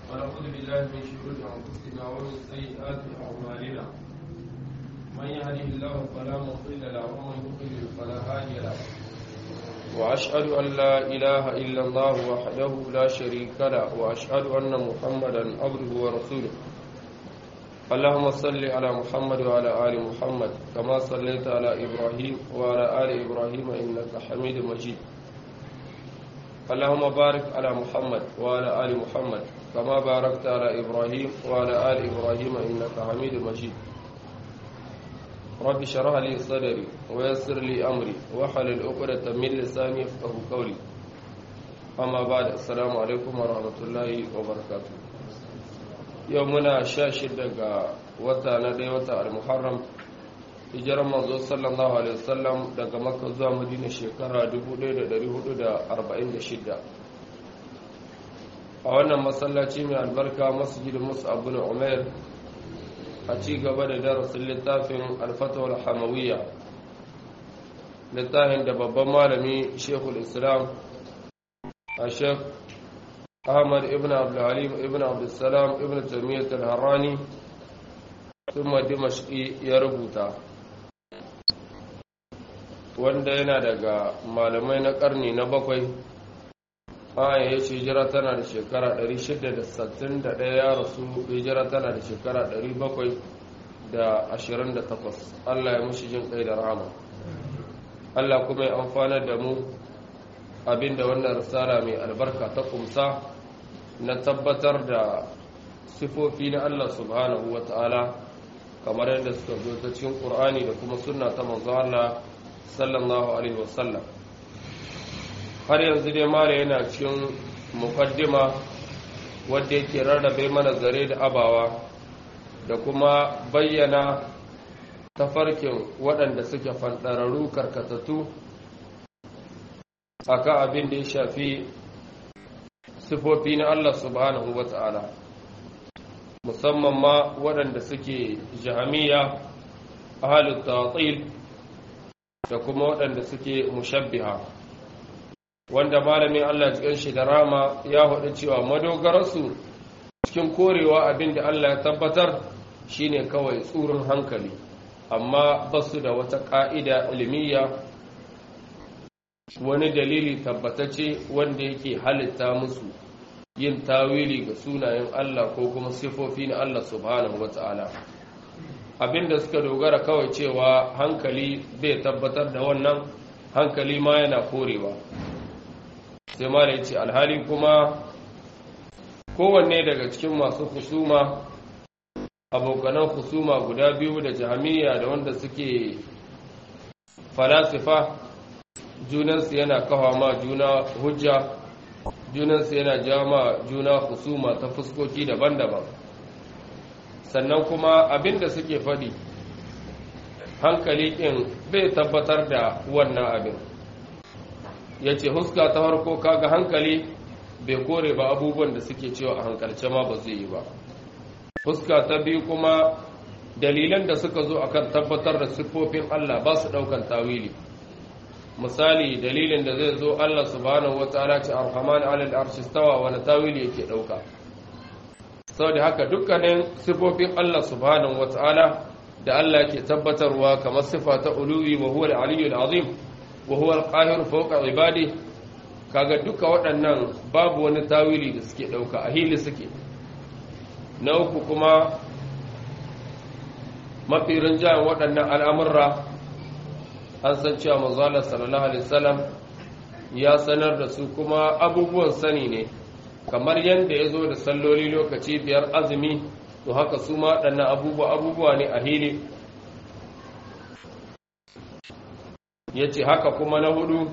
ونعوذ بالله من شرور انفسنا ومن سيئات اعمالنا من يهده الله فلا مضل له ومن يضلل فلا هادي له واشهد ان لا اله الا الله وحده لا شريك له واشهد ان محمدا عبده ورسوله اللهم صل على محمد وعلى ال محمد كما صليت على ابراهيم وعلى ال ابراهيم انك حميد مجيد اللهم بارك على محمد وعلى آل محمد كما باركت على إبراهيم وعلى آل إبراهيم إنك حميد مجيد رب شرح لي صدري ويسر لي أمري وحلل عقدة من لساني يفقه قولي أما بعد السلام عليكم ورحمة الله وبركاته يومنا شاشد وتا ندي وتا المحرم hijirar manzo sallallahu alaihi wasallam daga makka zuwa madina shekara 1446 a wannan masallaci mai albarka masjidin musa abu na umar a ci gaba da darasin littafin alfatawar hamawiyya littafin da babban malami shekul islam a shek ahmad ibn abdulhalim ibn abdulsalam ibn tamiyyat al-harrani sun dimashki ya rubuta wanda yana daga malamai na karni na bakwai aya ya ce hijira tana da shekara 661 ya rasu hijira tana da shekara 728 Allah ya mushi jin kai da rahama Allah kuma ya amfanar da mu abinda wannan risala mai albarka ta kumsa na tabbatar da sifofi na Allah subhanahu wa ta'ala kamar yadda suka zo ta cikin ƙur'ani da kuma sunna ta manzo Allah sallallahu alaihi wasallam har yanzu dai mara yana cikin mukaddima wadda yake rarrabe mana zare da abawa da kuma bayyana tafarkin waɗanda suke fanɗararru karkatattu akan abin da ya shafi sifofi na Allah subhanahu wa ta'ala musamman ma waɗanda suke jahamiya ahalin ta'atil da kuma waɗanda suke mushabbiha wanda malamin Allah cikin shi da rama ya haɗu cewa madogararsu cikin korewa abin da Allah ya tabbatar shine kawai tsurin hankali amma ba su da wata ƙa'ida ilimiyya wani dalili tabbatacce wanda yake halitta musu yin tawili ga sunayen Allah ko kuma sifofi na Allah subhanahu wata'ala abinda suka dogara kawai cewa hankali bai tabbatar da wannan hankali ma yana korewa sai ma da ce alhali kuma kowanne daga cikin masu husuma abokanan husuma guda biyu da jami'a da wanda suke falasifa junansu yana kawo ma juna hujja junansu yana jawo ma juna husuma ta fuskoki daban-daban sannan kuma abinda suke faɗi hankali ɗin bai tabbatar da wannan abin ya ce huska ta harko kaga hankali bai kore ba abubuwan da suke cewa a hankalce ma ba zai yi ba huska ta biyu kuma dalilan da suka zo akan tabbatar da siffofin Allah ba su ɗaukan tawili misali dalilin da zai zo Allah subhanahu wataala ce arhaman alal arshi stawa wani tawili yake ɗauka saboda haka dukkanin sifofin Allah subhanahu wata'ala da Allah ke tabbatarwa kamar sifa ta uluwi wa huwa al-aliyyul azim wa huwa al-qahir fawqa ibadi kaga duka waɗannan babu wani tawili da suke dauka a hili suke na uku kuma mafi rinjayen waɗannan al'amurra an san cewa manzo Allah sallallahu alaihi wasallam ya sanar da su kuma abubuwan sani ne kamar yadda ya zo da salloli lokaci biyar azumi to haka su ma ɗannan abubuwa abubuwa ne a hili ya ce haka kuma na hudu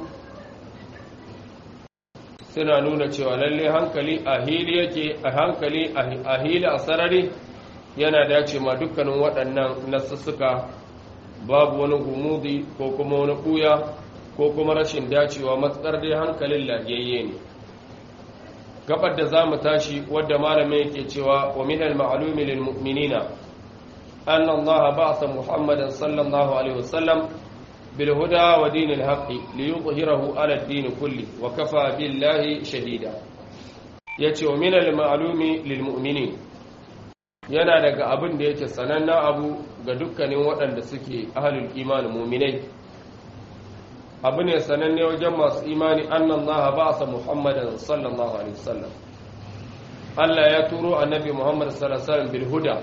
suna nuna cewa lalle hankali a hili yake a hankali a hili a sarari yana dace ma dukkanin waɗannan nasussuka babu wani gumudi ko kuma wani ɓuya ko kuma rashin dacewa matsar dai hankalin lagiyayye ne gabar da za mu tashi wadda malamin yake cewa wa min al-ma'lumi lil mu'minina anna Allah ba'atha Muhammadan sallallahu alaihi wasallam bil huda wa dinil haqqi li yudhhirahu ala ad-din kulli wa kafa billahi shahida yace wa minal ma'lumi lil mu'minin yana daga abin da yake sanannen abu ga dukkanin waɗanda suke ahlul iman mu'minai abu ne sananne wajen masu imani annan laha ba sa muhammadan sallallahu alaihi wasallam Allah ya turo annabi Muhammad sallallahu alaihi bil huda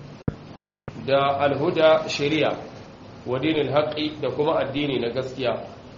da alhuda shari'a wa dinil haqqi da kuma addini na gaskiya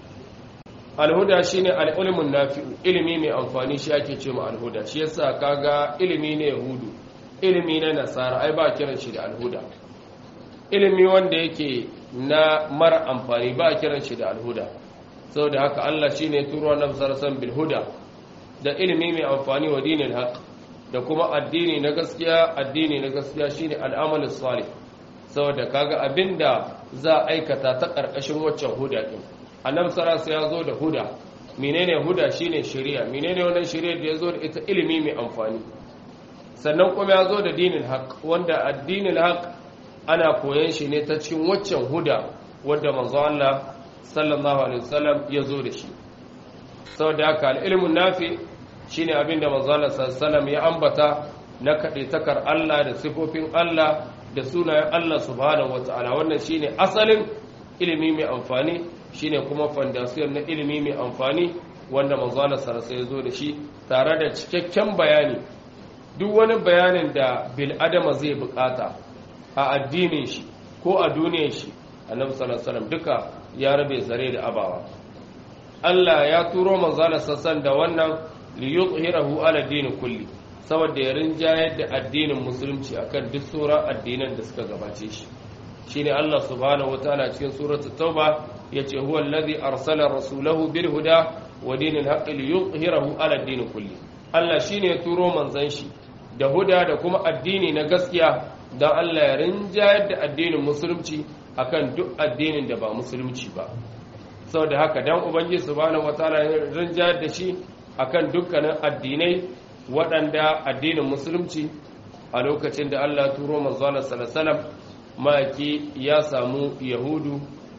alhuda shine al-ilmun nafi'u ilimi mai amfani shi ake cewa alhuda shi yasa kaga ilimi ne yahudu ilimi na nasara ai ba kiran shi da alhuda ilimi wanda yake na mara amfani ba kiran shi da alhuda saboda haka Allah shine ya turo annabi sallallahu alaihi bil huda da ilimi mai amfani wa dinil haqq da kuma addini na gaskiya addini na gaskiya shine al'amalu salih saboda kaga abinda za a aikata ta karkashin waccan huda din annabi sallallahu ya zo da huda menene huda shine shari'a menene wannan shari'a da yazo da ita ilimi mai amfani sannan kuma ya zo da dinin haq wanda addinin haq ana koyan shi ne ta cikin waccan huda wanda manzo Allah sallallahu alaihi wasallam ya zo da shi saboda haka al-ilmun nafi shine abinda manzo Allah sallallahu ya ambata na takar Allah da sifofin Allah da sunayen Allah subhanahu wataala wannan shine asalin ilimi mai amfani shine kuma foundation na ilimi mai amfani wanda manzo Allah sallallahu ya zo da shi tare da cikakken bayani duk wani bayanin da bil adama zai bukata a addinin shi ko a duniyar shi annabi sallallahu alaihi wasallam duka ya rabe zare da abawa Allah ya turo manzo Allah sallallahu da wannan liyuhirahu ala dini kulli saboda ya rinjayar da addinin musulunci akan duk sauran addinan da suka gabace shi shine Allah subhanahu wataala cikin suratul tauba yace huwa allazi arsala rasulahu bil huda wa dinil haqqi liyuhirahu ala dini kulli Allah shine ya turo manzon shi da huda da kuma addini na gaskiya dan Allah ya rinjayar da addinin musulunci akan duk addinin da ba musulunci ba saboda haka dan ubangiji subhanahu wataala ya rinjayar da shi akan dukkanin addinai waɗanda addinin musulunci a lokacin da Allah turo manzana salasalam maki ya samu yahudu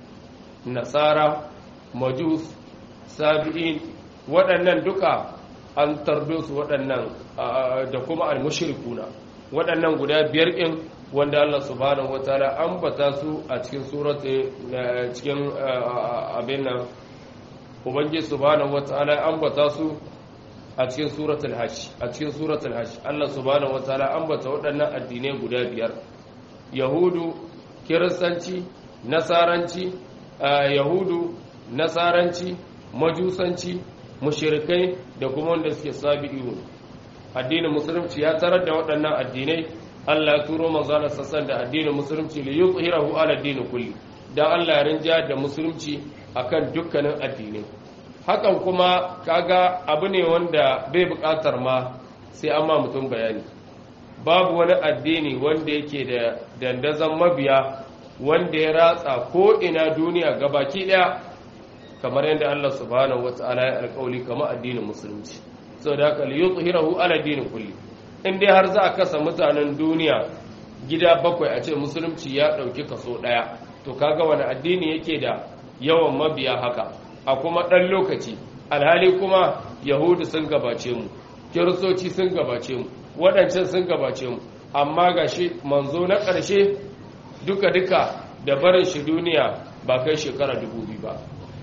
nasara majus sabi'in waɗannan duka an tardo su waɗannan da kuma al-mushrikuna waɗannan guda biyar ɗin wanda Allah subhanahu wataala ambata su a cikin surati cikin abin nan ubangiji subhanahu wataala ambata su a cikin suratul hajj a cikin suratul hajj Allah subhanahu wataala ambata waɗannan addinai guda biyar yahudu kiristanci nasaranci yahudu nasaranci majusanci mushrikai da kuma wanda suke sabi'u addinin musulunci ya tarar da waɗannan addinai Allah ya turo manzana sassan da addinin musulunci li yuzhirahu ala dini kulli dan Allah ya rinja da musulunci akan dukkanin addinai hakan kuma kaga abu ne wanda bai buƙatar ma sai an ma mutum bayani babu wani addini wanda yake da dandazon mabiya wanda ya ratsa ko ina duniya gabaki daya kamar yadda Allah subhanahu wata'ala ya alƙawli kamar addinin musulunci saboda haka li yuzhirahu ala dini kulli in dai har za a kasa mutanen duniya gida bakwai a ce musulunci ya ɗauki kaso ɗaya to kaga wani addini yake da yawan mabiya haka a kuma ɗan lokaci alhali kuma yahudu sun gabace mu kiristoci sun gabace mu waɗancan sun gabace mu amma ga shi manzo na ƙarshe duka-duka da barin shi duniya ba kai shekara dubu biyu ba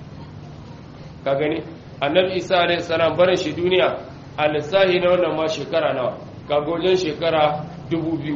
ka gani annabi isa alaihi salam barin shi duniya a lissahi na wannan ma shekara nawa kagojin shekara dubu biyu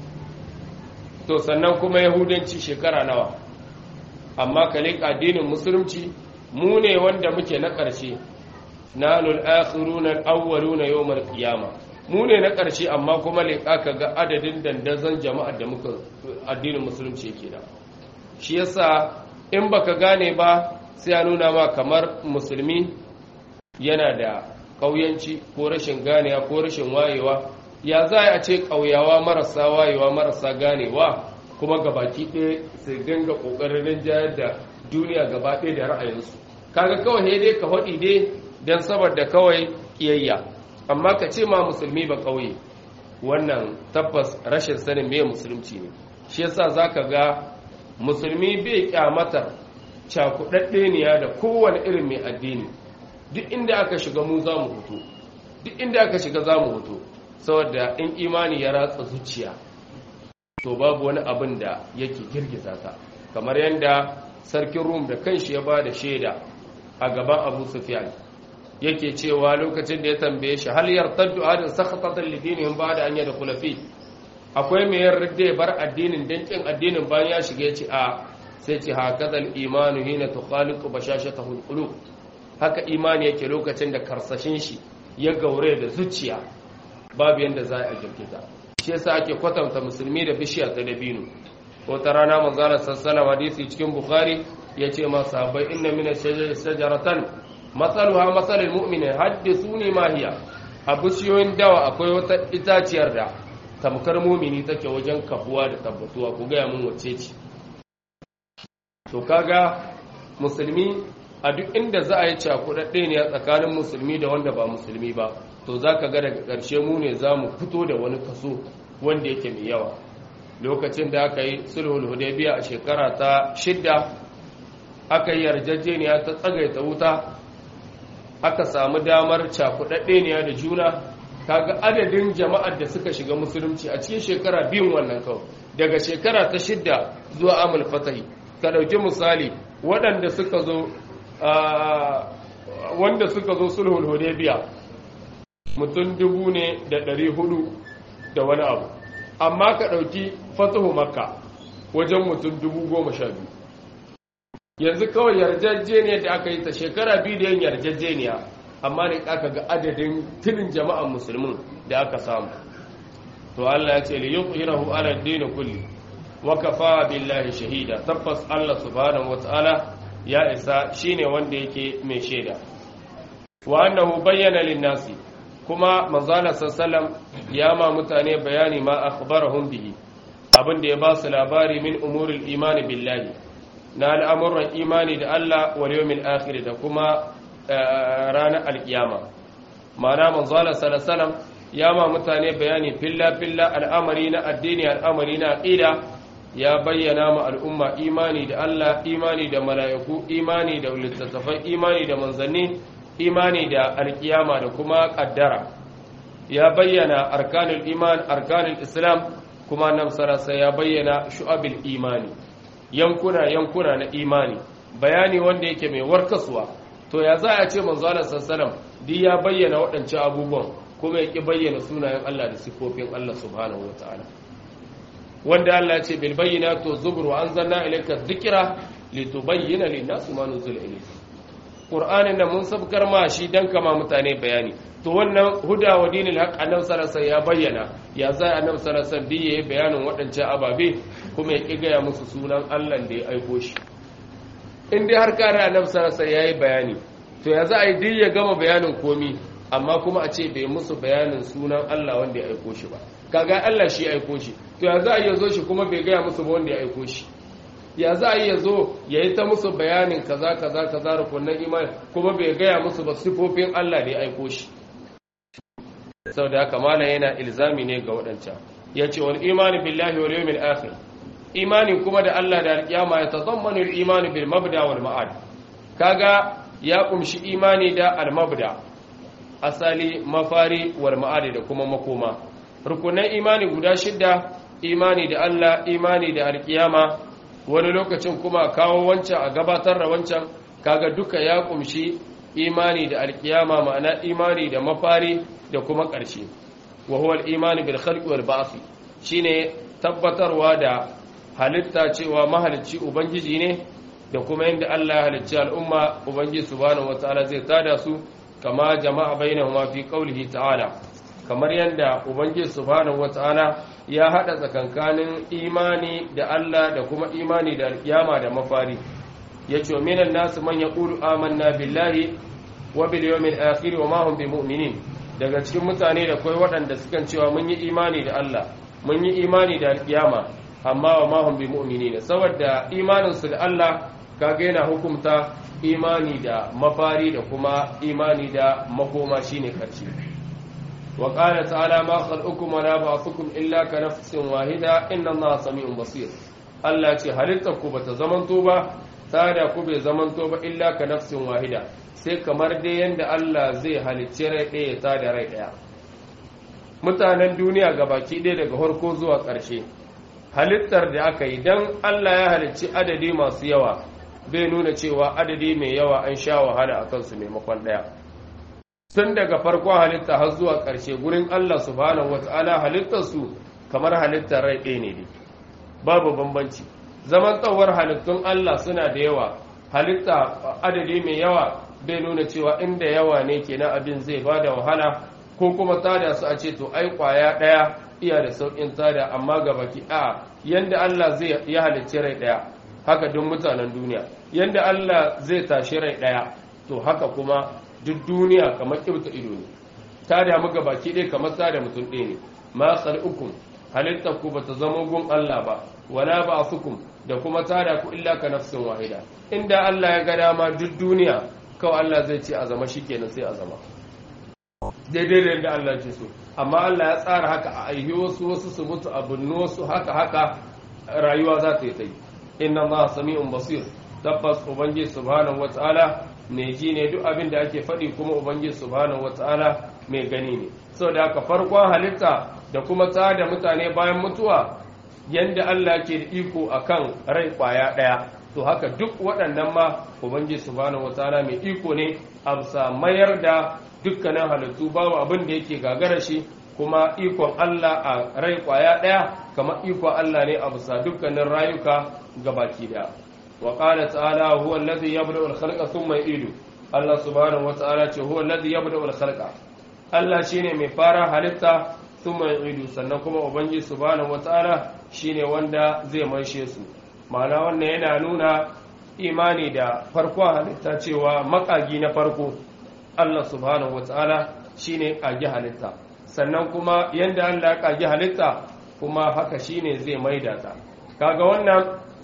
to sannan kuma yahudanci shekara nawa amma kalik addinin musulunci mu ne wanda muke na ƙarshe na lul'akhiruna al'awwaluna yawmal qiyama mu ne na ƙarshe amma kuma leƙa ka ga adadin dandazon jama'ar da muka addinin musulunci yake da shi yasa in baka gane ba sai ya nuna ma kamar musulmi yana da ƙauyanci ko rashin ganewa ko rashin wayewa ya za a ce ƙauyawa marasa wayewa marasa ganewa kuma gabaki ɗaya su dinga ƙoƙarin rinjayar da duniya gaba ɗaya da ra'ayinsu kaga kawai ne dai ka faɗi dai don saboda kawai ƙiyayya amma ka ce ma musulmi ba ƙauye wannan tabbas rashin sanin me musulunci ne shi yasa zaka ga musulmi bai kyamatar cakuɗaɗɗeniya da kowane irin mai addini duk inda aka shiga mu za mu fito duk inda aka shiga za mu hoto saboda in imani ya ratsa zuciya to babu wani abin da yake girgiza ta kamar yadda sarkin rum da kanshi ya ba da shaida a gaban abu sufyan yake cewa lokacin da ya tambaye shi hal yartaddu adin sakhatatan lidinihim ba'da an yadkhula fi akwai mai yarda ya bar addinin dan kin addinin bayan ya shiga ya ce a sai ce hakadal imanu hina tukhaliqu bashashatahu alqulub haka imani yake lokacin da karsashin shi ya gaure da zuciya babu yanda za a girgiza shi yasa ake kwatanta musulmi da bishiya ta dabino ko ta rana manzara sallallahu hadisi cikin bukhari yace ma sahabbai inna min shajaratan matsaluha matsalin mu'mini haddithuni ma hiya a bishiyoyin dawa akwai wata itaciyar da tamkar mumini take wajen kafuwa da tabbatuwa ku gaya mun wace ce to kaga musulmi a duk inda za a yi cakudadde ne a tsakanin musulmi da wanda ba musulmi ba to za ka ga daga ƙarshe mu ne za mu fito da wani kaso wanda yake mai yawa lokacin da aka yi sulhul hudaybiya a shekara ta shidda aka yi yarjejeniya ta tsagaita wuta aka samu damar cakuɗaɗɗeniya da juna kaga adadin jama'ar da suka shiga musulunci a cikin shekara biyun wannan kawai daga shekara ta shidda zuwa amul fatahi ka ɗauki misali waɗanda suka zo wanda suka zo sulhul hudaybiya mutum dubu ne da ɗari hudu da wani abu amma ka ɗauki fatahu makka wajen mutum dubu goma sha biyu yanzu kawai yarjejeniya da aka yi ta shekara biyu da yin yarjejeniya amma ne aka ga adadin tilin jama'an musulmin da aka samu to Allah ya ce li yuqhirahu ala ad-din kulli wa kafa billahi shahida tabbas Allah subhanahu wataala ya isa shine wanda yake mai shaida wa annahu bayyana lin-nasi kuma manzala sallallahu ya ma mutane bayani ma akhbarahum bihi abin da ya ba su labari min umuril imani billahi na al'amuran imani da Allah wal yawmil akhir da kuma ranar alkiyama ma'ana manzala sallallahu ya ma mutane bayani filla filla al'amari na addini al'amari na aqida ya bayyana ma al'umma imani da Allah imani da mala'iku imani da littattafai imani da manzanni imani da alkiyama da kuma kaddara ya bayyana arkanul iman arkanul islam kuma nan sarasa ya bayyana shu'abil imani yankuna yankuna na imani bayani wanda yake mai warkaswa to ya za a ce manzo Allah sallallahu alaihi ya bayyana waɗancan abubuwan kuma ya ki bayyana sunayen Allah da sifofin Allah subhanahu wataala wanda Allah ya ce bil bayyinati zubur wa anzalna ilayka dhikra litubayyana lin-nasi ma nuzila ilayka Qur'anin nan mun sabkar ma shi dan kama mutane bayani to wannan huda wa dinil haq annabi sallallahu ya bayyana ya za annabi sallallahu alaihi wasallam yayi bayanin waɗancan ababe kuma ya kigaya musu sunan Allah da ya aiko shi in dai har kare annabi sallallahu alaihi yayi bayani to ya za a yi duk ya gama bayanin komi amma kuma a ce bai musu bayanin sunan Allah wanda ya aiko shi ba kaga Allah shi ya aiko shi to ya za a yi zo shi kuma bai gaya musu ba wanda ya aiko shi ya za a yi ya zo ya yi ta musu bayanin kaza kaza kaza rukunan imani kuma bai gaya musu ba sifofin Allah da ya aiko shi sau da haka mala yana ilzami ne ga waɗancan ya ce wal imani billahi wal yawmil akhir imani kuma da Allah da alƙiyama ya tazammanu al imani bil mabda wal ma'ad kaga ya kumshi imani da al mabda asali mafari wal ma'ad da kuma makoma rukunan imani guda shidda imani da Allah imani da alƙiyama wani lokacin kuma kawo wancan a gabatar da wancan kaga duka ya kumshi imani da alkiyama ma'ana imani da mafari da kuma ƙarshe wa huwa al-imani bil khalqi wal ba'th shine tabbatarwa da halitta cewa mahalicci ubangiji ne da kuma yadda Allah ya halicci al'umma ubangiji subhanahu wataala zai tada su kama jama'a bainahuma fi qawlihi ta'ala kamar yadda ubangiji subhanahu wataala ya hada tsakankanin imani da Allah da kuma imani da alkiyama da mafari yace minan nasu man yaqulu amanna billahi wa bil yawmil akhir wa ma hum bimu'minin daga cikin mutane da kai waɗanda sukan cewa mun yi imani da Allah mun yi imani da alkiyama amma wa ma hum bimu'minin saboda imanin su da Allah kaga yana hukumta imani da mafari da kuma imani da makoma shine karshe wa qala ta'ala ma khalqukum wa la ba'thukum illa ka nafsin wahida inna allaha sami'un basir Allah ce halittar ku bata zamanto ba tada ku bai zamanto ba illa ka nafsin wahida sai kamar dai yanda Allah zai halicci rai ɗaya ta da rai ɗaya mutanen duniya gabaki ɗaya daga farko zuwa ƙarshe halittar da aka yi don Allah ya halicci adadi masu yawa bai nuna cewa adadi mai yawa an sha wahala a kansu maimakon ɗaya tun daga farkon halitta har zuwa ƙarshe gurin Allah subhanahu wata'ala halittarsu kamar halittar rai ɗaya ne babu bambanci zaman tsawar halittun Allah suna da yawa halitta adadi mai yawa bai nuna cewa inda yawa ne kenan abin zai ba da wahala ko kuma tada su a ce to ai kwaya ɗaya iya da sauƙin tada amma ga baki a yanda Allah zai ya halicci rai ɗaya haka duk mutanen duniya yanda Allah zai tashi rai ɗaya to haka kuma duk duniya kamar kibta ido ne tada mu ga baki ɗaya kamar tada mutum ɗaya ne ma khalqukum halittar ku bata zama gun Allah ba wala ba'thukum da kuma tada ku illa ka nafsin wahida inda Allah ya ga dama duk duniya kawai Allah zai ce a zama shikenan sai a zama daidai da yadda Allah ce so amma Allah ya tsara haka a aihi wasu wasu su mutu a binnu wasu haka haka rayuwa za ta yi ta yi inna Allah sami'un basir tabbas ubangiji subhanahu wataala mai ji ne duk abin da ake faɗi kuma ubangiji subhanahu wataala mai gani ne saboda haka farkon halitta da kuma ta da mutane bayan mutuwa yanda Allah ke da iko akan rai kwaya ɗaya to haka duk waɗannan ma ubangiji subhanahu wataala mai iko ne a mayar da dukkanin halittu babu abin da yake gagara shi kuma ikon Allah a rai kwaya ɗaya kamar ikon Allah ne a bisa dukkanin rayuka gabaki daya wa qala ta'ala huwa alladhi yabda'u al-khalqa thumma yu'idu Allah subhanahu wa ta'ala ce huwa alladhi yabda'u al-khalqa Allah shine mai fara halitta thumma yu'idu sannan kuma ubangiji subhanahu wa ta'ala shine wanda zai maishe su ma'ana wannan yana nuna imani da farkon halitta cewa makagi na farko Allah subhanahu wa ta'ala shi ne ƙage halitta sannan kuma yadda Allah ya ƙage halitta kuma haka shi ne zai maida ta kaga wannan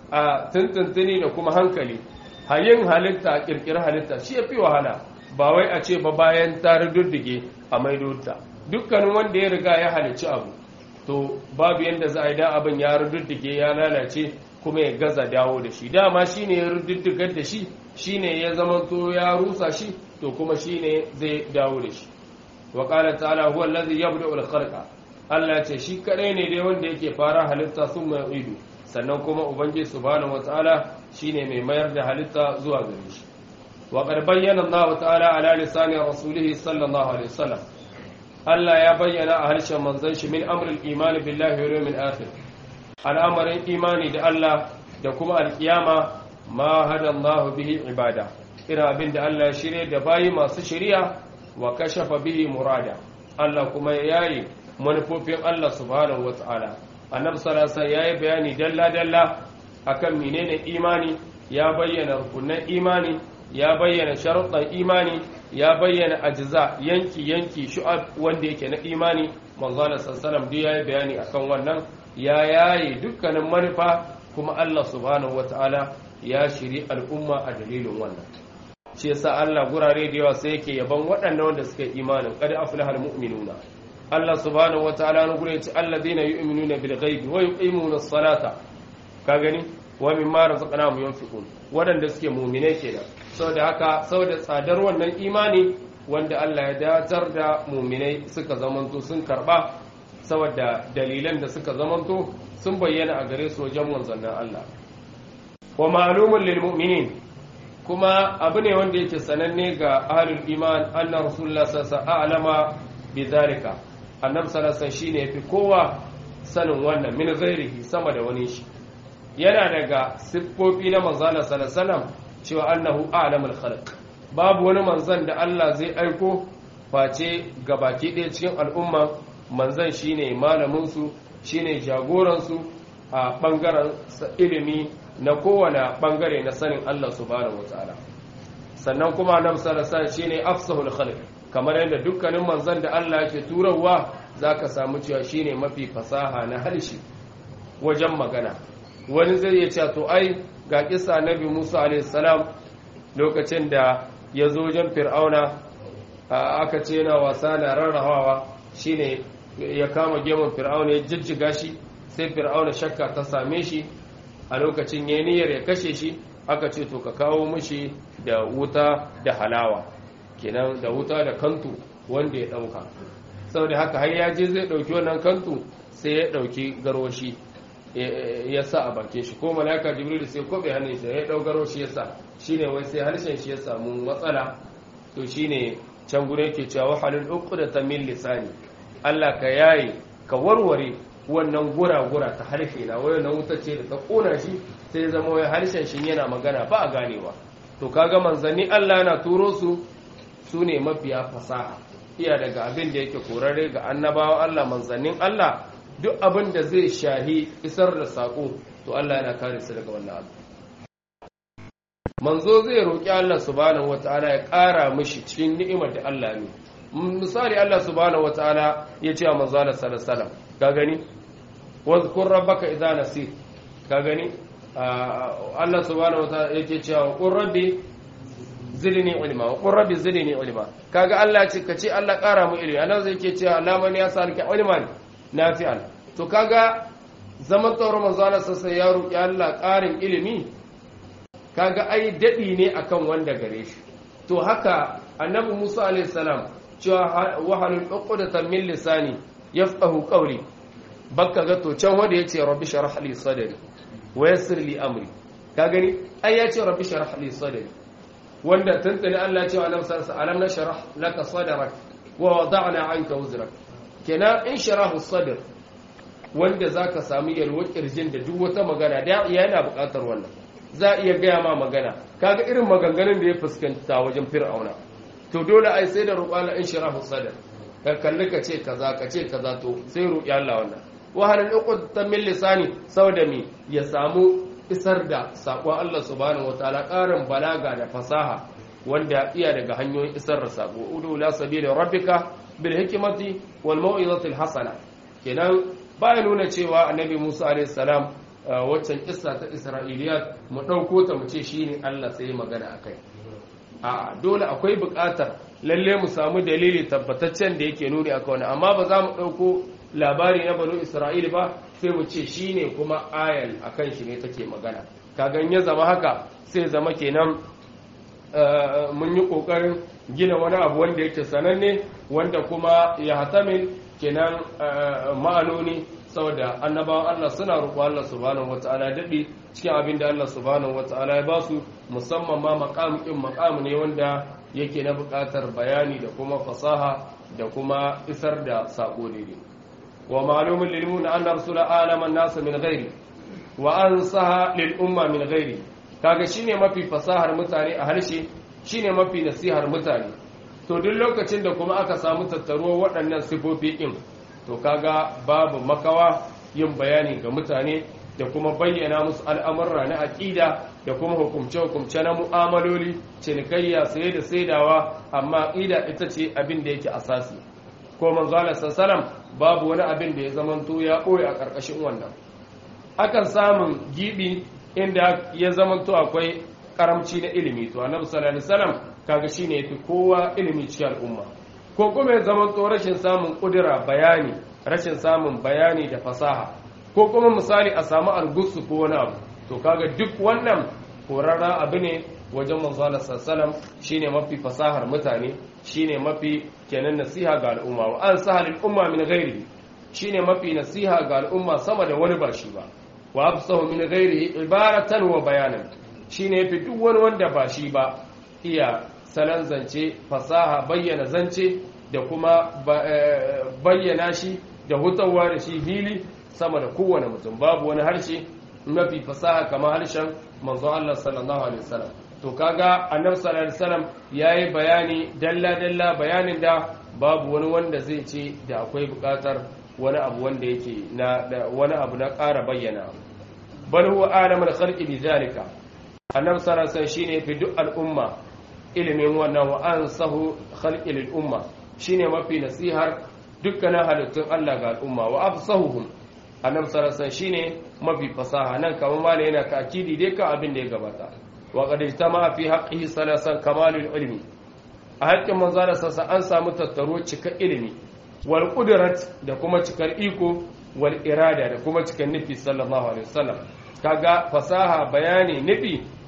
a tuntuntuni da kuma hankali hayin halitta a ƙirƙirar halitta shi ya fi wahala ba wai a ce ba bayan ta rududdige a maidota dukkanin wanda ya riga ya halicci abu to babu yadda za a yi da abin ya rududdige ya lalace kuma ya gaza dawo da shi dama shi ne ya rududdigar da shi shi ne ya zamanto ya rusa shi to kuma shi ne zai dawo da shi wa ƙala ta'ala huwa allazi yabda ul khalqa Allah ce shi kadai ne dai wanda yake fara halitta sun mai ido sannan kuma ubangiji subhanahu wataala shine mai mayar da halitta zuwa gare shi wa qad bayyana Allah ta'ala ala lisani rasulihi sallallahu alaihi wasallam Allah ya bayyana a harshen manzon shi min amrul imani billahi wal yawmil akhir al'amarin imani da Allah da kuma alkiyama ma hada Allah bihi ibada ina abin da Allah ya shirye da bayi masu shari'a wa kashafa bihi murada Allah kuma ya yayi manufofin Allah subhanahu wata'ala annabi sallallahu alaihi yayi bayani dalla dalla akan menene imani ya bayyana rukunan imani ya bayyana sharuɗan imani ya bayyana ajza yanki yanki shu'ab wanda yake na imani manzo Allah sallallahu alaihi yayi bayani akan wannan ya yayi dukkanin manufa kuma Allah subhanahu wata'ala ya shiri al'umma a dalilin wannan shi yasa Allah gurare da yawa sai yake yaban waɗannan wanda suka yi imanin qad aflaha almu'minuna Allah subhanahu wataala na gure yace alladheena yu'minuna bil ghaibi wa yuqimuna as-salata ka gani wa mimma razaqnahum yunfiqun waɗanda suke mu'mine kenan saboda haka saboda tsadar wannan imani wanda Allah ya datar da mu'minai suka zamanto sun karba saboda dalilan da suka zamanto sun bayyana a gare su wajen manzannin Allah wa ma'lumun lil mu'minin kuma abu ne wanda yake sananne ga ahlul iman anna rasulullah sallallahu alaihi wasallam bizalika annabi sallallahu alaihi shine yafi kowa sanin wannan min ghairihi sama da wani shi yana daga siffofi na manzon sallallahu alaihi wasallam cewa annahu a'lamul khalq babu wani manzon da Allah zai aiko face gabaki ɗaya cikin al'umma manzon shine malamin su shine jagoran su a bangaren ilimi na kowane bangare na sanin Allah subhanahu wataala sannan kuma annabi sallallahu alaihi wasallam shine afsahul khalq kamar yadda dukkanin manzon da Allah yake turawa zaka samu cewa shine mafi fasaha na harshe wajen magana wani zai iya cewa to ai ga kissa nabi Musa alaihi salam lokacin da ya zo wajen fir'auna aka ce yana wasa na rarrahawa shine ya kama gemun fir'auna ya jijjiga shi sai fir'auna shakka ta same shi a lokacin ya niyyar ya kashe shi aka ce to ka kawo mishi da wuta da halawa kenan da wuta da kantu wanda ya dauka saboda haka har ya je zai dauki wannan kantu sai ya dauki garwashi ya sa a bakin shi ko malaka jibril sai kobe hannun shi ya dau garwashi ya sa shine wai sai harshen shi ya samu matsala to shine can gure yake cewa halul uqdata min lisani Allah ka yayi ka warware wannan gura-gura ta harshe na wai wannan wuta ce da ta kona shi sai zama wai harshen shi yana magana ba a ganewa to kaga manzanni Allah yana turo su su ne mafiya fasaha iya daga abin da yake korare ga annabawa Allah manzannin Allah duk abin da zai shahi isar da sako to Allah yana kare su daga wannan abu manzo zai roki Allah subhanahu wataala ya ƙara mishi cikin ni'imar da Allah ne misali Allah subhanahu wataala ya ce wa manzo Allah sallallahu alaihi wasallam ka gani wazkur rabbaka idza nasit ka gani Allah subhanahu wataala yake cewa qur rabbi zidni ilma wa qur rabbi zidni ilma kaga Allah ce ka ce Allah ƙara mu ilimi Allah zai ke cewa Allah man ya sarka ilman nafi'an to kaga zaman tsauran manzo Allah sai ya roki Allah ƙarin ilimi kaga ai dadi ne akan wanda gare shi to haka annabi Musa alaihi salam cewa wahalul uqdatan min lisani yafqahu qawli bakka ga to can wanda yace rabbi shrah li sadri wa yassir li amri ka gani ai yace rabbi shrah li sadri wanda tantane Allah ya ce wa annabi sallallahu alaihi wasallam nashrah laka sadrak wa wada'na anka wuzrak kenan in sharahu sadr wanda zaka samu yalwar kirjin da duk wata magana da yana buƙatar wannan za a iya gaya ma magana kaga irin maganganun da ya fuskanta wajen fir'auna to dole ai sai da roƙala in sharahu sadr ka kalli ka ce kaza ka ce kaza to sai roƙi Allah wannan wahalin uqdatan min lisani saboda mi ya samu isar da saƙon Allah subhanahu wataala ƙarin balaga da fasaha wanda iya daga hanyoyin isar da saƙo udu la sabila rabbika bil hikmati wal mau'izati al hasana kenan baya nuna cewa annabi Musa alaihi salam waccan kissa ta Isra'iliyat mu dauko ta mu ce shine Allah sai magana akai a dole akwai buƙatar lalle mu samu dalili tabbataccen da yake nuni akan wannan amma ba za mu dauko labari na banu Isra'il ba sai mu ce shi ne kuma ayan a kan shi ne take magana kagan ya zama haka sai zama kenan mun yi ƙoƙarin gina wani abu wanda yake sananne wanda kuma ya hatamin kenan ma'anoni saboda annabawan Allah suna roƙo Allah subhanahu wata'ala daɗi cikin abin da Allah subhanahu wata'ala ya ba su musamman ma maƙam ɗin maƙam ne wanda yake na buƙatar bayani da kuma fasaha da kuma isar da saƙo daidai ومعلوم للمؤمن أن رسول عالم الناس من غيره وأنصها للأمة من غيره kaga shine mafi fasahar mutane a harshe shine mafi nasihar mutane to duk lokacin da kuma aka samu tattaruwar waɗannan sifofi ɗin to kaga babu makawa yin bayani ga mutane da kuma bayyana musu al'amurra na aƙida da kuma hukumce-hukumce na mu'amaloli cinikayya saye da saidawa amma aƙida ita ce abin da yake asasi ko manzo Allah sallallahu babu wani abin da ya zamanto ya ɓoye a ƙarƙashin wannan akan samun gibi inda ya zamanto akwai karamci na ilimi to annabi sallallahu alaihi wasallam kaga shine yafi kowa ilimi cikin al'umma ko kuma ya zamanto rashin samun kudura bayani rashin samun bayani da fasaha ko kuma misali a samu algusu ko wani abu to kaga duk wannan horarra abu ne wajen manzo Allah sallallahu shine mafi fasahar mutane shine mafi kenan nasiha ga al'umma wa an sahal umma min ghairi shine mafi nasiha ga al'umma sama da wani ba shi ba wa afsahu min ghairi ibaratan wa bayanan shine yafi duk wani wanda ba shi ba iya salan zance fasaha bayyana zance da kuma bayyana shi da hutawa da shi hili sama da kowane mutum babu wani harshe mafi fasaha kamar harshen manzo Allah sallallahu alaihi wasallam to kaga annabi sallallahu alaihi wasallam yayi bayani dalla dalla bayanin da babu wani wanda zai ce da akwai bukatar wani abu wanda yake na wani abu na ƙara bayyana bal huwa alamul khalqi bi zalika annabi sallallahu alaihi wasallam shine fi duk al'umma ilimin wannan wa ansahu khalqi lil umma shine mafi nasihar dukkanin halittun Allah ga al'umma wa afsahuhum annabi sallallahu alaihi wasallam shine mafi fasaha nan kamar malai yana takidi dai kan abin da ya gabata وقد اجتمع في حقه ثلاثا كمال العلم a haƙƙin manzo da sassa an samu tattaro cikar ilimi wal qudrat da kuma cikar iko wal irada da kuma cikar nufi sallallahu alaihi wasallam kaga fasaha bayani nufi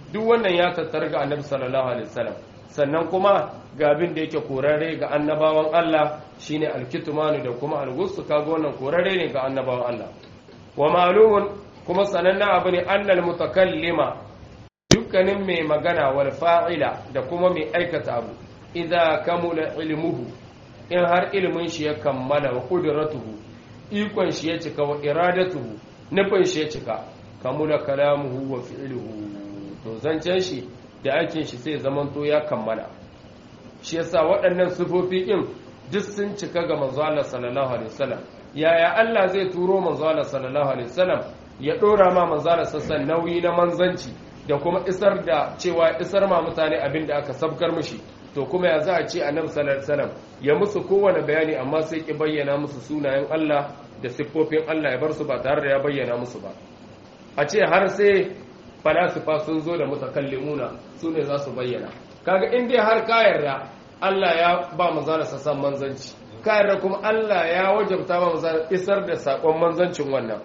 duk wannan ya tattara ga annabi sallallahu alaihi wasallam sannan kuma ga abin da yake korare ga annabawan Allah shine alkitmanu da kuma algusu kaga wannan korare ne ga annabawan Allah wa ma'lumun kuma sanannen abu ne annal mutakallima dukkanin mai magana wal fa'ila da kuma mai aikata abu idza kamula ilmuhu in har ilmin shi ya kammala wa qudratuhu ikon shi ya cika wa iradatuhu nufin shi ya cika kamula kalamuhu wa fi'luhu to zancen shi da aikin shi sai zamanto ya kammala shi yasa waɗannan sifofi ɗin duk sun cika ga manzo Allah sallallahu alaihi wasallam yaya Allah zai turo manzo Allah sallallahu alaihi wasallam ya dora ma manzo Allah sassan nauyi na manzanci da kuma isar da cewa isar ma mutane abin da aka sabkar mishi to kuma ya za a ce annabi sallallahu alaihi wasallam ya musu kowane bayani amma sai ki bayyana musu sunayen Allah da siffofin Allah ya bar su ba tare da ya bayyana musu ba a ce har sai falasifa sun zo da mutakallimuna su ne za su bayyana kaga in dai har ka yarda Allah ya ba manzana sassan manzanci ka yarda kuma Allah ya wajabta ba manzana isar da sakon manzancin wannan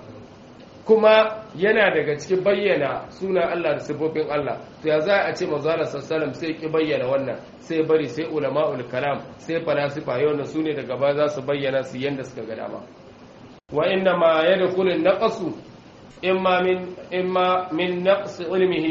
kuma yana daga cikin bayyana sunan Allah da sifofin Allah to ya za a ce manzana sassalam sai ki bayyana wannan sai bari sai ulama'ul kalam sai falasifa yau na su ne daga ba za su bayyana su yanda suka ga dama wa inna ma yadkhulu naqasu إما من إما من نقص علمه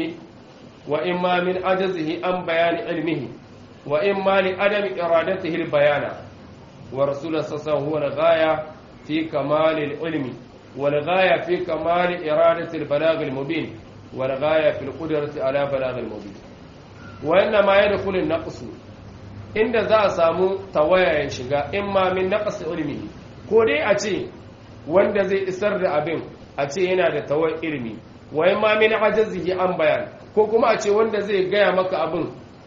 وإما من عجزه عن بيان علمه وإما لعدم إرادته البيان ورسول صلى الله عليه وسلم هو الغاية في كمال العلم والغاية في كمال إرادة البلاغ المبين والغاية في القدرة على بلاغ المبين وإنما يدخل النقص inda za a samu tawaya ya shiga imma min naqas ilmihi ko dai a ce wanda zai isar da abin a ce yana da tawar ilimi wai ma min ajazihi an bayan ko kuma a ce wanda zai gaya maka abin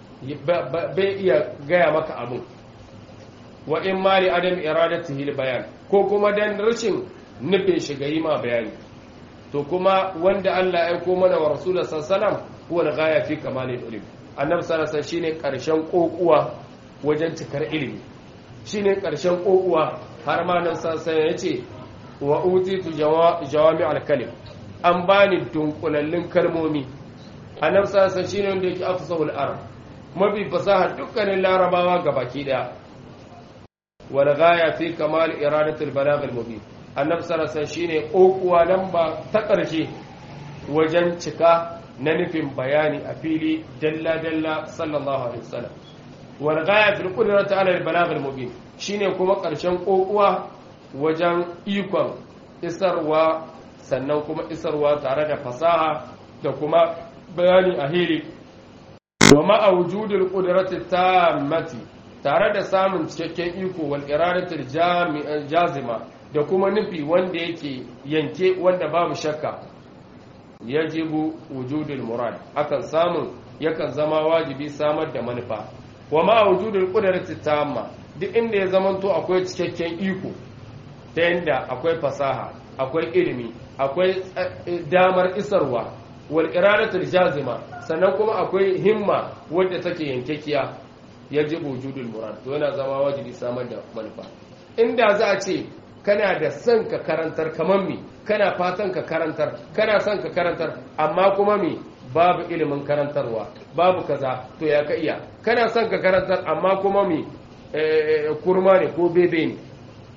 bai iya gaya maka abin wa in ma li adam iradatihi bayan ko kuma dan rashin nufin shiga yi ma bayani to kuma wanda Allah ya aiko mana wa rasulullah sallallahu alaihi wasallam huwa al-ghaya fi kamalil ilm annabi sallallahu alaihi shine karshen kokuwa wajen cikar ilimi shine karshen kokuwa har ma nan sallallahu alaihi yace wa utitu jawami al-kalim an bani dunkulallin kalmomi annabi sallallahu alaihi shine wanda yake afsahul arab mafi fasaha dukkanin larabawa gabaki daya wal ghaya fi kamal iradatul balagh al-mubin annabi sallallahu alaihi shine kokuwa nan ba ta karshe wajen cika na nufin bayani a fili dalla dalla sallallahu alaihi wasallam wal ghaya fil qudrati ala al-balagh al-mubin shine kuma karshen kokuwa wajen ikon isarwa sannan kuma isarwa tare da fasaha da kuma bayani a hili wa ma'a wujudul qudrati tammati tare da samun cikakken iko wal iradatul jazima da kuma nufi wanda yake yanke wanda babu shakka yajibu wujudul murad akan samun yakan zama wajibi samar da manufa wa ma'a wujudul qudrati tamma duk inda ya zamanto akwai cikakken iko ta yadda akwai fasaha akwai ilimi akwai damar isarwa wal iradatul jazima sannan kuma akwai himma wadda take yankekiya yajibu wujudul murad to yana zama wajibi samar da manufa inda za a ce kana da son ka karantar kamar mi kana fatan ka karantar kana son ka karantar amma kuma mi babu ilimin karantarwa babu kaza to ya ka iya kana son ka karantar amma kuma mi kurma ne ko bebe ne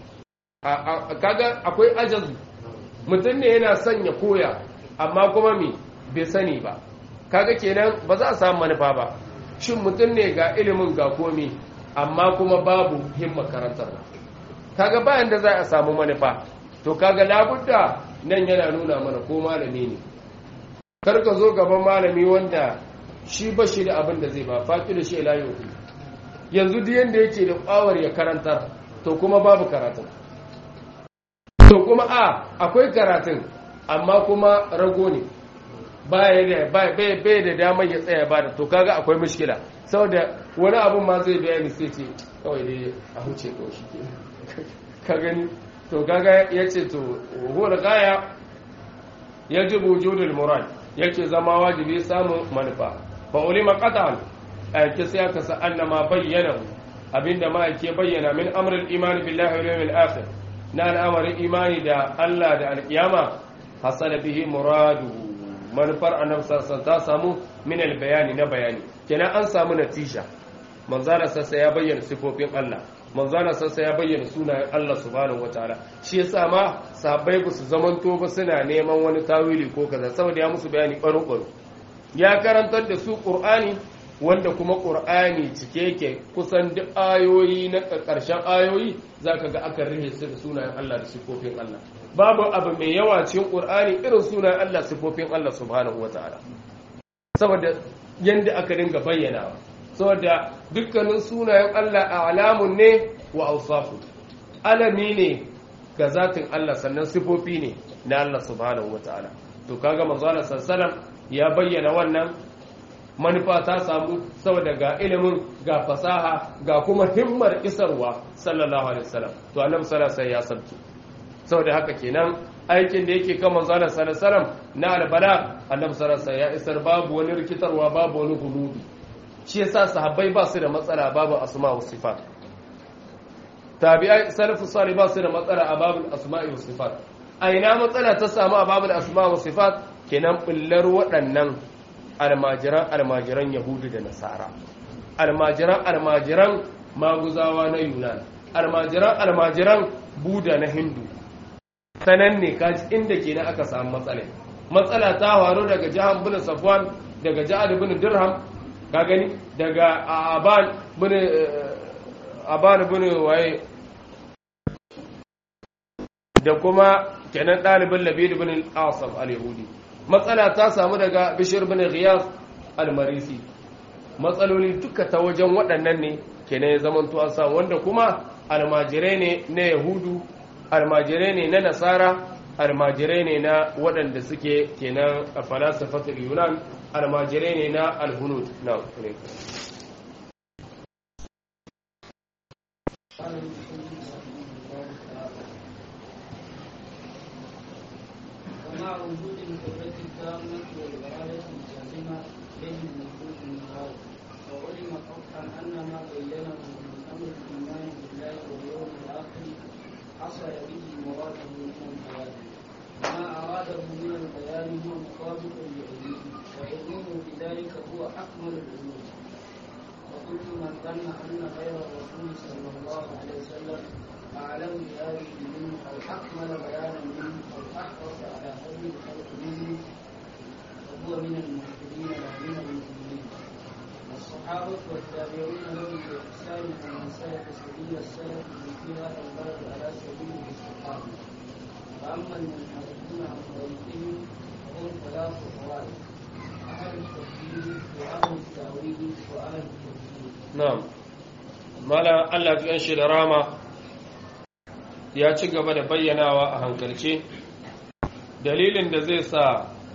kaga akwai ajazu mutum ne yana son ya koya amma kuma mi bai sani ba kaga kenan ba za a samu manufa ba shin mutum ne ga ilimin ga komi amma kuma babu himma karantar kaga bayan da za a samu manufa to kaga labudda nan yana nuna mana ko malami ne karka zo gaban malami wanda shi ba shi da abin da zai ba faƙi da shi layo yanzu duk yanda yake da ƙwawar ya karantar to kuma babu karatun to kuma a akwai karatun amma kuma rago ne bai da damar ya tsaya ba da to kaga akwai mushkila saboda wani abun ma zai bayani sai ce kawai dai a huce kawai shi ke ka gani to kaga ya ce to huwar gaya ya ji wujudul murad yake zama wajibi samun manufa fa ulima qatan ayake sai aka sa annama bayyana abinda ma yake bayyana min amrul imani billahi wal yawmil akhir na al'amarin imani da Allah da alkiyama hasala bihi muraduhu manufar annabi sallallahu ta samu min bayani na bayani kenan an samu natija manzala sassa ya bayyana sifofin Allah manzala sassa ya bayyana sunayen Allah subhanahu wataala shi yasa ma sahabbai ba su zamanto ba suna neman wani tawili ko kaza saboda ya musu bayani baro baro ya karantar da su qur'ani wanda kuma qur'ani cike yake kusan duk ayoyi na karshen ayoyi zaka ga aka rihe su da sunayen Allah da sifofin Allah babu abu mai yawa cikin qur'ani irin sunayen Allah sifofin Allah subhanahu wataala saboda yanda aka dinga bayyanawa saboda dukkanin sunayen Allah a alamun ne wa ausafu alami ne ga zatin Allah sannan sifofi ne na Allah subhanahu wataala to kaga manzo Allah sallallahu ya bayyana wannan manufa ta samu saboda ga ilimin ga fasaha ga kuma himmar isarwa sallallahu alaihi wasallam to annabi sallallahu alaihi ya sabki saboda haka kenan aikin da yake kan manzo Allah sallallahu alaihi wasallam na albala annabi sallallahu alaihi ya isar babu wani rikitarwa babu wani hulubi shi yasa sahabbai ba su da matsala babu asma wa sifat tabi'ai salafu salih ba su da matsala a babul asma'i wa sifat a ina matsala ta samu a babul asma wa sifat kenan bullar waɗannan almajiran almajiran yahudu da nasara almajiran almajiran maguzawa na yunan almajiran almajiran buda na hindu sanan ne kaji inda kenan aka samu matsala matsala ta faru daga jihar bin safwan daga jihar bin dirham ka gani daga aban bin aban bin waye da kuma kenan ɗalibin labid bin al-asaf al-yahudi matsala ta samu daga bishir bin ghiyas al-marisi matsaloli duka ta wajen waɗannan ne kenan ya zamanto an samu wanda kuma almajirai ne na yahudu almajirai ne na nasara almajirai ne na waɗanda suke kenan a falasafatul yunan almajirai ne na alhunud na ومع وجود القدرة التامة والإرادة الجازمة يجب وجود النهار وعلم قطعا أن ما بينه من أمر الإيمان بالله واليوم الآخر حصل به مراده من البيان وما أراده من البيان هو مطابق لعلمه وعلمه بذلك هو أكمل العلوم وكل من ظن أن غير الرسول صلى الله عليه وسلم أعلم بهذه منه أو أكمل بيانا منه أو أحرص على هدي الخلق منه فهو من المهتدين لا من المؤمنين والصحابة والتابعون لهم بإحسان ومن سلك سبيل السلف في هذا البلد على سبيل الاستقامة وأما المنحرفون عن طريقهم فهم ثلاث طوائف أهل التكفير وأهل التأويل وأهل التكفير na'am mala Allah ya shi da rama ya ci gaba da bayyanawa a hankalce dalilin da zai sa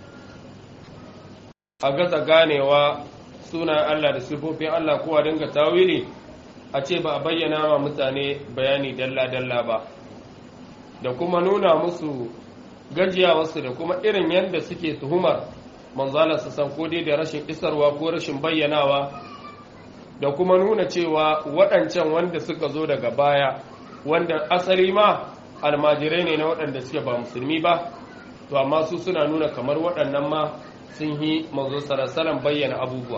a gaza ganewa sunan Allah da sifofin Allah kowa dinga tawili a ce ba a bayyana wa mutane bayani dalla-dalla ba da kuma nuna musu gajiyawarsu da kuma irin yadda suke tuhumar manzala su san ko dai da rashin isarwa ko rashin bayyanawa da kuma nuna cewa waɗancan wanda suka zo daga baya wanda asali ma almajirai ne na waɗanda suke ba musulmi ba to amma su suna nuna kamar waɗannan ma sun yi manzo sarasalan bayyana abubuwa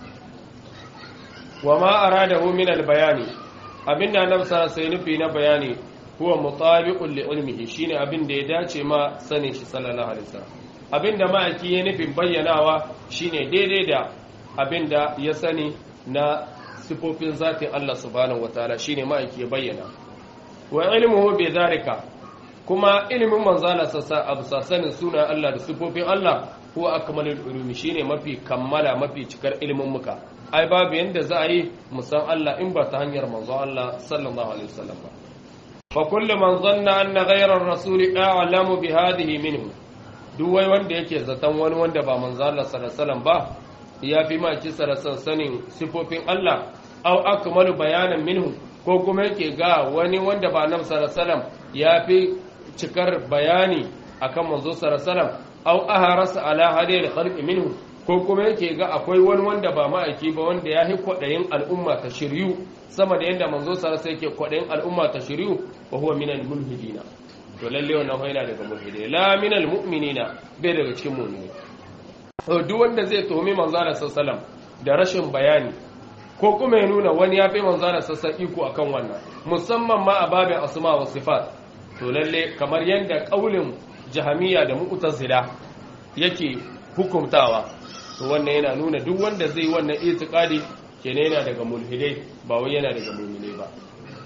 wa ma aradahu min albayani abinda annabi sallallahu alaihi nufi na bayani huwa mutabiqun li ilmihi shine abin da ya dace ma sanin shi sallallahu alaihi wasallam abinda ma'aiki ya nufin bayyanawa shine daidai da abinda ya sani na sifofin zatin Allah subhanahu wataala shine ma'aiki ya bayyana wa ilmuhu bi dhalika kuma ilimin manzala sassa abu sanin suna Allah da sifofin Allah huwa akmalul ulumi shine mafi kammala mafi cikar ilimin muka ai babu yanda za a yi musan Allah in ba ta hanyar manzo Allah sallallahu alaihi wasallam ba fa kullu man zanna anna ghayra ar-rasul a'lamu bi hadhihi minhu duk wai wanda yake zaton wani wanda ba manzo Allah sallallahu alaihi wasallam ba ya fi ma kisa da sanin sifofin Allah au akmalu bayanan minhu ko kuma yake ga wani wanda ba annabi sallallahu alaihi wasallam ya fi cikar bayani akan manzo sallallahu alaihi wasallam au aharasa ala hadil khalqi minhu ko kuma yake ga akwai wani wanda ba ma'aiki ba wanda ya yi kwaɗayin al'umma ta shiryu sama da yadda manzo sallallahu alaihi yake kwaɗayin al'umma ta shiryu wa huwa minal mulhidina to lalle wannan yana daga mulhidai la minal mu'minina bai daga cikin mu'mini duk wanda zai tuhumi manzo Allah sallallahu da rashin bayani ko kuma ya nuna wani ya fi manzo Allah sallallahu iko akan wannan musamman ma a babin asma wa sifat to lalle kamar yanda kaulin jahamiya da mu'tazila yake hukumtawa to wannan yana nuna duk wanda zai wannan itiqadi kenan yana daga mulhidai ba wai yana daga mu'minai ba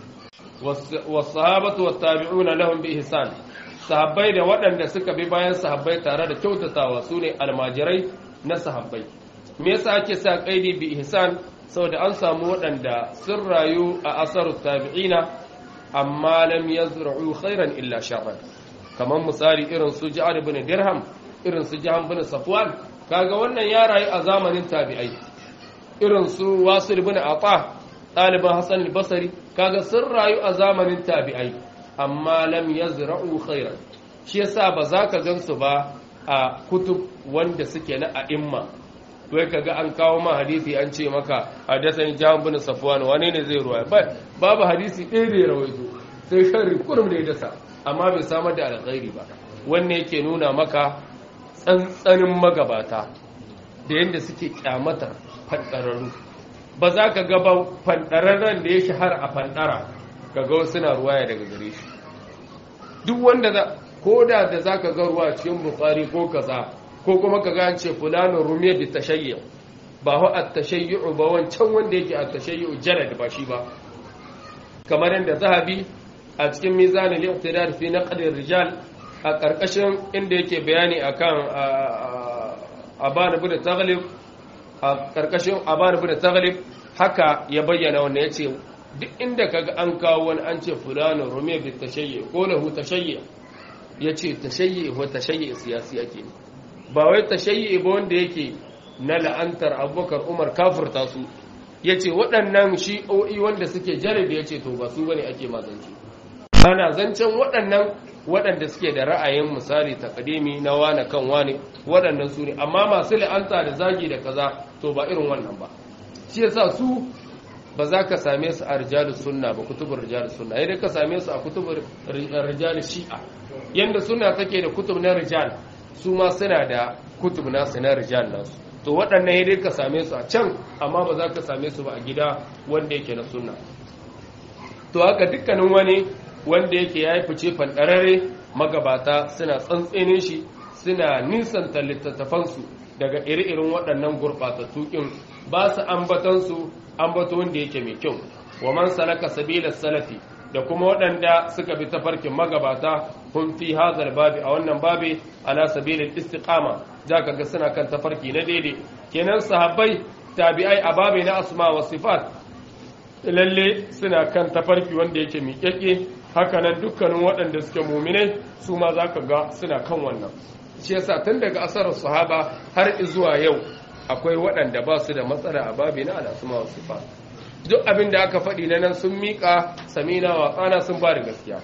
was-sahabatu wat-tabi'una lahum bi ihsan sahabbai da waɗanda suka bi bayan sahabbai tare da kyautatawa sune almajirai na sahabbai me yasa ake sa kaidi bi ihsan saboda an samu waɗanda sun rayu a asarut tabi'ina amma lam yazra'u khairan illa sharran kamar misali irin su Ja'ad ibn Dirham irin su Jahan ibn Safwan kaga wannan ya rayu a zamanin tabi'ai irin su Wasil ibn Ata ɗaliban Hassan al-Basri kaga sun rayu a zamanin tabi'ai amma lam yazra'u khairan shi yasa ba za ka gansu ba a kutub wanda suke na a'imma wai kaga an kawo ma hadisi an ce maka hadathani Jahan ibn Safwan wane ne zai ruwaya babu hadisi ɗaya da ya rawaito sai sharri kurum da ya dasa amma bai samar da alkhairi ba wannan yake nuna maka tsantsanin magabata da yadda suke kyamatar fandararru ba za ka gaba fandararren da ya shahara a fandara ka ga wasu na ruwaya daga gare shi duk wanda za ko da da za ka ga ruwa cikin bukari ko kaza ko kuma ka ga ce fulanin rumiya da tashayyu ba hu at tashayyu ba wancan wanda yake at tashayyu jalad ba shi ba kamar yadda zahabi a cikin mizanin al-iqtidar fi naqd rijal a karkashin inda yake bayani akan aban ibn taghlib a karkashin aban ibn taghlib haka ya bayyana wannan yace duk inda kaga an kawo wani an ce fulano rume bi tashayyi ko lahu tashayyi yace tashayyi wa tashayyi siyasi yake ba wai tashayyi ba wanda yake na la'antar abubakar umar kafirta su yace waɗannan shi'o'i wanda suke jarabi yace to ba su bane ake mazanci ana zancen waɗannan waɗanda suke da ra'ayin misali takadimi na wane kan wane waɗannan su ne amma masu la'anta da zagi da kaza to ba irin wannan ba shi yasa su ba za ka same su a rijalus sunna ba kutubur rijalus sunna idan ka same su a kutubur rijalus shi'a yanda sunna take da kutub na rijal su ma suna da kutub nasu na rijal nasu to waɗannan idan ka same su a can amma ba za ka same su ba a gida wanda yake na sunna to haka dukkanin wani wanda yake ya yi fice fanɗarare magabata suna tsantsene shi suna nisanta littattafansu daga iri-irin waɗannan gurɓatattu ƙin ba su ambatansu ambato wanda yake mai kyau wa man salaka sabilar salafi da kuma waɗanda suka bi tafarkin magabata kun fi hazar babi a wannan babi ala sabilil istiqama za ka ga suna kan tafarki na daidai kenan sahabbai tabi'ai a babi na asma wa sifat lalle suna kan tafarki wanda yake miƙaƙe hakanan dukkanin waɗanda suke muminai su ma za ka ga suna kan wannan shi yasa tun daga asarar sahaba har zuwa yau akwai waɗanda ba su da matsala a babi na al'asuma wa sifa duk abin da aka faɗi na nan sun miƙa samina wa tsana sun ba da gaskiya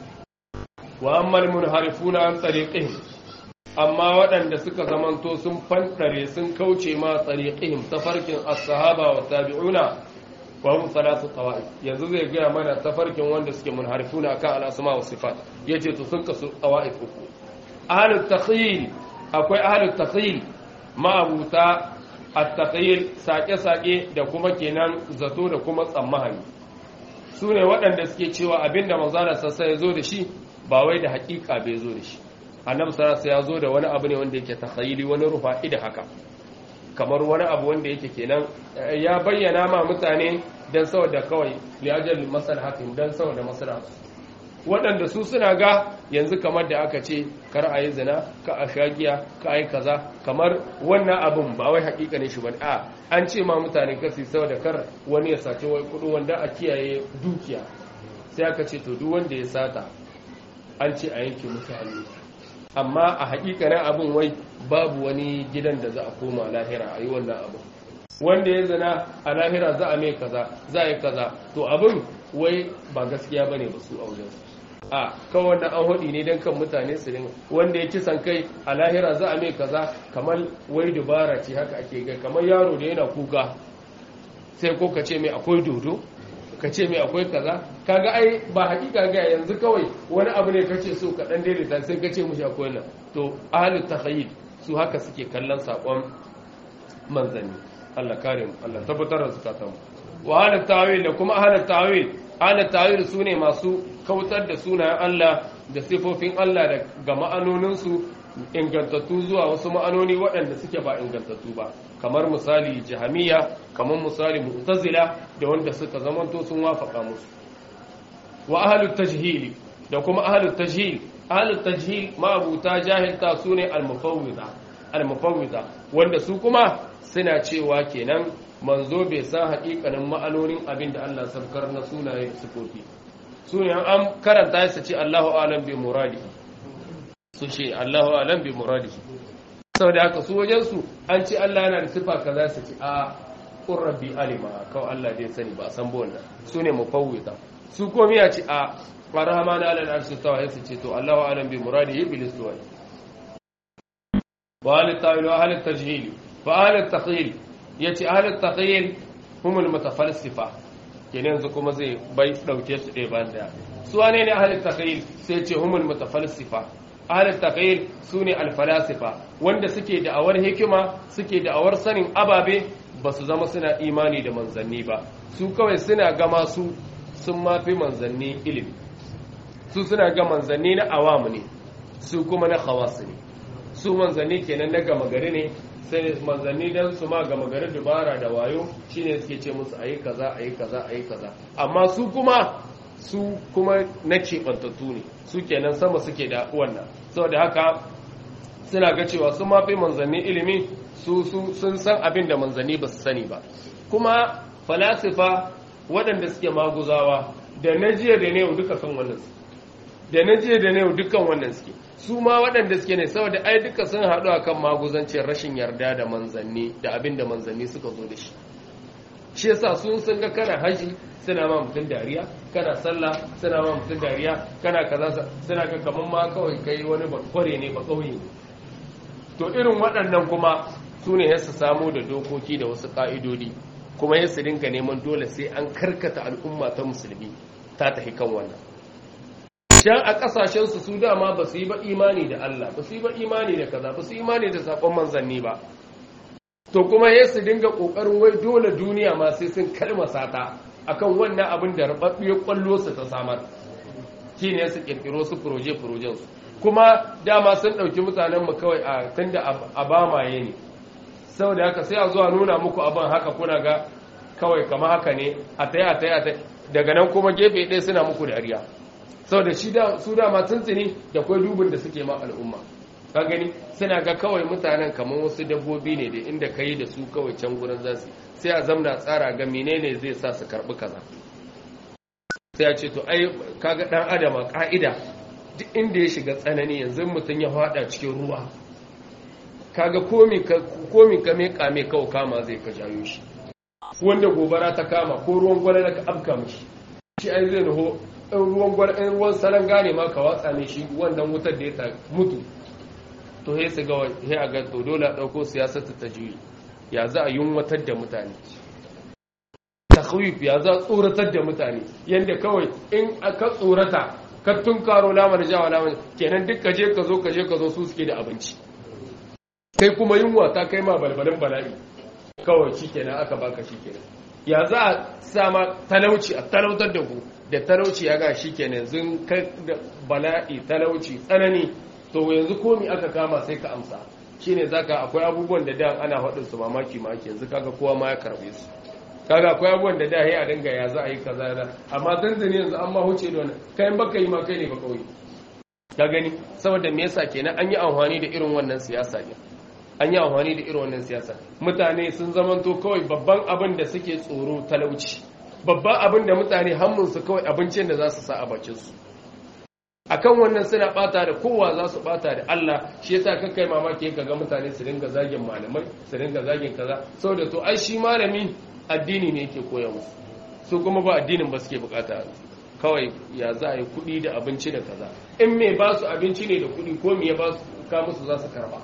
wa ammal munharifuna an tsariqihim amma waɗanda suka zamanto sun fanɗare sun kauce ma tsariqihim tafarkin as-sahaba wa tabi'una wa hum salatu qawaid yanzu zai gaya mana tafarkin wanda suke munharifuna akan al-asma wa sifat yace to sun kasu qawaid uku ahlut takhyil akwai ahlut takhyil ma'abuta at-takhyil sake-sake da kuma kenan zato da kuma tsammani su ne waɗanda suke cewa abinda manzana sassa ya zo da shi ba wai da hakika bai zo da shi annabi sarasa ya zo da wani abu ne wanda yake takhayili wani rufa da haka kamar wani abu wanda yake kenan ya bayyana ma mutane dan saboda kawai liyajal maslahatin dan saboda maslaha waɗanda su suna ga yanzu kamar da aka ce kar a yi zina ka a shagiya ka a yi kaza kamar wannan abin ba wai hakika ne shi ba a an ce ma mutane kasi saboda kar wani ya sace wai kudu wanda a kiyaye dukiya sai aka ce to duk wanda ya sata an ce a yanke mutane amma a hakikanin abin wai babu wani gidan da za a koma lahira a yi wannan abin wanda ya zina a lahira za a mai kaza za a yi kaza to abin wai ba gaskiya bane ba su a wajen a kawai wannan an hudi ne don kan mutane su dinga wanda ya kisan kai a lahira za a mai kaza kamar wai dubara ce haka ake gai kamar yaro da yana kuka sai ko ka ce mai akwai dodo ka ce mai akwai kaza kaga ai ba hakika ga yanzu kawai wani abu ne kace so ka dan daidaita sai ka ce mushi akwai nan to ahlut takhayyul su haka suke kallon sakon manzanni Allah kare mu Allah tabbatar da zukatan mu wa halat ta'wil da kuma halat ta'wil halat ta'wil sune masu kautar da sunayen Allah da sifofin Allah da ga ma'anonin su ingantattu zuwa wasu ma'anoni waɗanda suke ba ingantattu ba kamar misali jahamiya kamar misali mu'tazila da wanda suka zamanto sun wafaka musu wa ahlut tajhili da kuma ahlut tajhil ahlut tajhil ma'abuta jahilta sune al-mufawwida al-mufawwida wanda su kuma suna cewa kenan manzo bai san haƙiƙanin ma'anonin abin da Allah sabkar na sunaye da sifofi sunayen an karanta su ce Allahu a'lam bi muradi su ce Allahu a'lam bi muradi saboda haka su wajen su an ce Allah yana da sifa kaza su ce a qur rabbi alima kawai Allah dai sani ba san ba wannan sune mufawwida su komai ya ce a rahman ala al-arshi tawa su ce to Allahu a'lam bi muradi bil istiwa wa al ta'wil wa al tajhil fa al taqil yace al taqil hum al mutafalsifa kenan yanzu kuma zai bai dauke su ɗaya bayan daya su wane ne al taqil sai ce hum al mutafalsifa al taqil sune al falasifa wanda suke da awar hikima suke da awar sanin ababe ba su zama suna imani da manzanni ba su kawai suna gama su sun mafi manzanni ilimi su suna ga manzanni na awamu ne su kuma na khawasu ne su manzanni kenan na gama gari ne sai manzanni dan su ma gama gari dubara da wayo shine suke ce musu ayi kaza ayi kaza ayi kaza amma su kuma su kuma na keɓantattu ne su kenan sama suke da wannan saboda haka suna ga cewa su mafi manzanni ilimi su sun san abin da manzanni ba su sani ba kuma falasifa waɗanda suke maguzawa da na jiya da ne duka san wannan su da na jiya da ne dukkan wannan suke su ma waɗanda suke ne saboda ai duka sun haɗu a kan maguzancin rashin yarda da manzanni da abin da manzanni suka zo da shi shi yasa sun sun ga kana haji suna ma mutum dariya kana sallah suna ma mutum dariya kana kaza suna ga kaman ma kawai kai wani bakware ne ba kauye to irin waɗannan kuma su ne ya su samu da dokoki da wasu ƙa'idodi kuma ya su dinga neman dole sai an karkata al'umma ta musulmi ta tafi kan wannan can a ƙasashensu su dama ba su yi ba imani da Allah ba su yi ba imani da kaza ba su yi imani da saƙon manzanni ba to kuma ya su dinga ƙoƙarin wai dole duniya ma sai sun kalmasa ta akan wannan abin da rababbiyar ƙwallo su ta samar shi ne su ƙirƙiro su furoje-furojen su kuma dama sun ɗauki mutanenmu kawai a tunda a bamaye ne saboda haka sai a zuwa nuna muku abin haka kuna ga kawai kama haka ne a taya a taya a daga nan kuma gefe ɗaya suna muku dariya saboda shi da su dama tuntuni da kwai dubin da suke ma al'umma ka gani suna ga kawai mutanen kamar wasu dabbobi ne da inda ka yi da su kawai can gurin za su sai a zamna tsara ga menene zai sa su karɓi kaza sai a ce to ai kaga ɗan adama ƙa'ida duk inda ya shiga tsanani yanzu mutum ya fada cikin ruwa kaga komi ka mai kame kawo kama zai ka jayo shi wanda gobara ta kama ko ruwan gwada ka abka mishi shi ai zai naho in ruwan gwada in ruwan salon gane ma ka watsa ne shi wannan wutar da ya ta mutu to he su ga he a ga to dole a dauko siyasar ta juyi ya za a yunwatar da mutane takhwif ya za a tsoratar da mutane yanda kawai in aka tsorata ka tunkaro lamar jawa lamar kenan duk kaje ka zo kaje ka zo su suke da abinci kai kuma yunwa ta kai ma balbalin bala'i kawai shi kenan aka baka shi kenan ya za a sama talauci a talautar da ku da talauci ya ga shi kenan yanzu kai da bala'i talauci tsanani to yanzu komi aka kama sai ka amsa shine zaka akwai abubuwan da da ana faɗin su mamaki maki yanzu kaga kowa ma ya karbe su kaga akwai abubuwan da da ya a dinga ya za a yi kaza da amma zanzani yanzu an ma huce da wannan kai baka yi ma kai ne ba kauye ka gani saboda me yasa kenan an yi amfani da irin wannan siyasa ne an yi amfani da irin wannan siyasa mutane sun zamanto kawai babban abin da suke tsoro talauci babban abin da mutane hannunsu kawai abincin da za su sa a bakinsu akan wannan suna bata da kowa za su bata da Allah shi yasa kakkai mamaki ka ga mutane su dinga zagin malamai su dinga zagin kaza saboda to ai shi malami addini ne yake koya musu su kuma ba addinin ba suke bukata kawai ya za a yi kuɗi da abinci da kaza in mai ba su abinci ne da kuɗi ko me ya ba su ka musu za su karba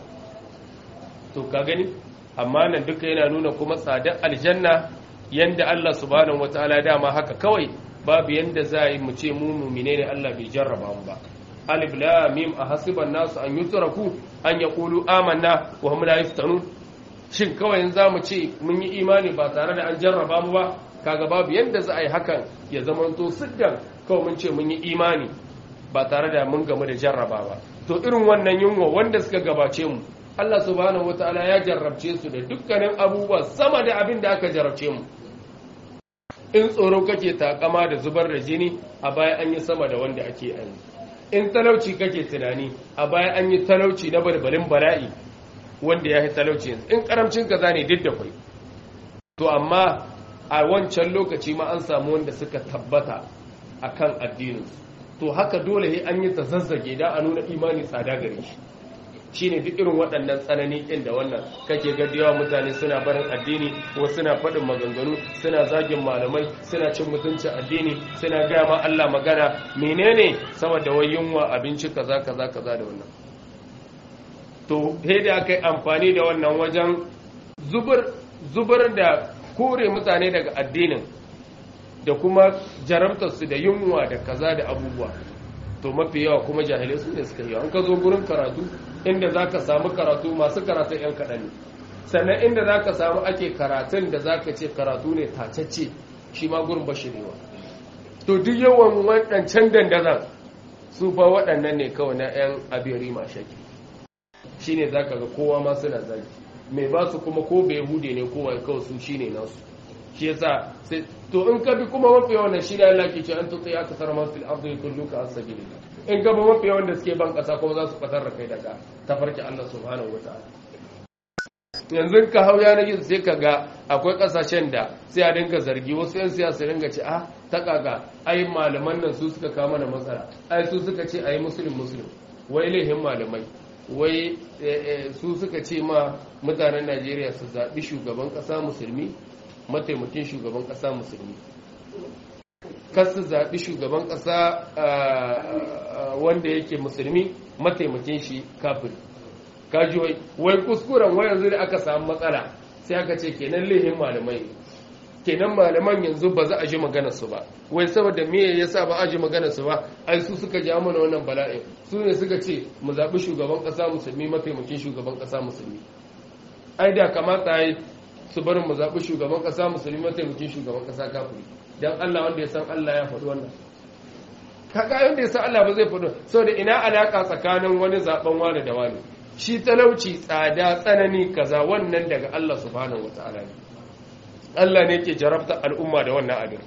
to ka gani amma nan duka yana nuna kuma tsadar aljanna yanda Allah subhanahu wataala dama haka kawai babu yanda za a yi mu ce mu mumine ne Allah bai jarraba mu ba alif lam mim ahasiban nasu an yutraku an yaqulu amanna wa hum la yuftanun shin kawai yanzu zamu ce mun yi imani ba tare da an jarraba mu ba kaga babu yanda za a yi hakan ya zamanto siddan kawai mun ce mun yi imani ba tare da mun gamu da jarraba ba to irin wannan yunwa wanda suka gabace mu Allah subhanahu wataala ya jarrabce su da dukkanin abubuwa sama da abin da aka jarrabce mu in tsoro kake takama da zubar da jini a baya an yi sama da wanda ake yi in talauci kake tunani a baya an yi talauci na balbalin bala'i wanda ya yi talauci yanzu in karamcin kaza ne duk da kwai to amma a wancan lokaci ma an samu wanda suka tabbata akan addininsu to haka dole an yi ta zazzage da a nuna imani tsada gare shi shine duk irin waɗannan tsanani ɗin da wannan kake ga yawa mutane suna barin addini ko suna faɗin maganganu suna zagin malamai suna cin mutuncin addini suna gaya ma Allah magana menene saboda wai yunwa abinci kaza kaza kaza da wannan to he da aka yi amfani da wannan wajen zubar zubar da kore mutane daga addinin da kuma jarabtarsu da yunwa da kaza da abubuwa to mafi yawa kuma jahilai su ne suka yi an ka zo gurin karatu inda za ka samu karatu masu karatun 'yan kaɗan ne sannan inda za ka samu ake karatun da za ka ce karatu ne tacacce shi ma gurin bashirewa to duk yawan waɗancan dandazan su fa waɗannan ne kawai na 'yan abiri mashaki shi ne za ka ga kowa ma suna zagi mai ba su kuma ko bai hude ne kowa kawai su shi ne nasu shi yasa sai to in ka bi kuma mafi yawan shi da Allah ke ce an tutsi aka tsara man fil ardi kulluka as-sabilillah in ka bi mafi yawan da suke ban kasa kuma za su fatar da kai daga tafarki Allah subhanahu wataala yanzu ka hau yanar gizo sai ka ga akwai kasashen da sai a dinga zargi wasu yan siyasa dinga ce ah ta kaga ai malaman nan su suka kama mana matsala ai su suka ce ai muslim muslim wai laihin malamai wai su suka ce ma mutanen Najeriya su zaɓi shugaban ƙasa musulmi mataimakin shugaban ƙasa musulmi kasu zaɓi shugaban ƙasa wanda yake musulmi mataimakin shi kafiri kaji wai wai kuskuren wai yanzu da aka samu matsala sai aka ce kenan lehin malamai kenan malaman yanzu ba za a ji maganar su ba wai saboda me yasa ba a ji maganar su ba ai su suka ja mana wannan bala'in su ne suka ce mu zaɓi shugaban ƙasa musulmi mataimakin shugaban ƙasa musulmi ai da kamata yi su barin mu zaɓi shugaban ƙasa musulmi mataimakin shugaban ƙasa kafiri don Allah wanda ya san Allah ya faɗi wannan kaga wanda ya san Allah ba zai faɗi saboda ina alaka tsakanin wani zaɓen wani da wani shi talauci tsada tsanani kaza wannan daga Allah subhanahu wata'ala ne Allah ne ke jarabta al'umma da wannan abin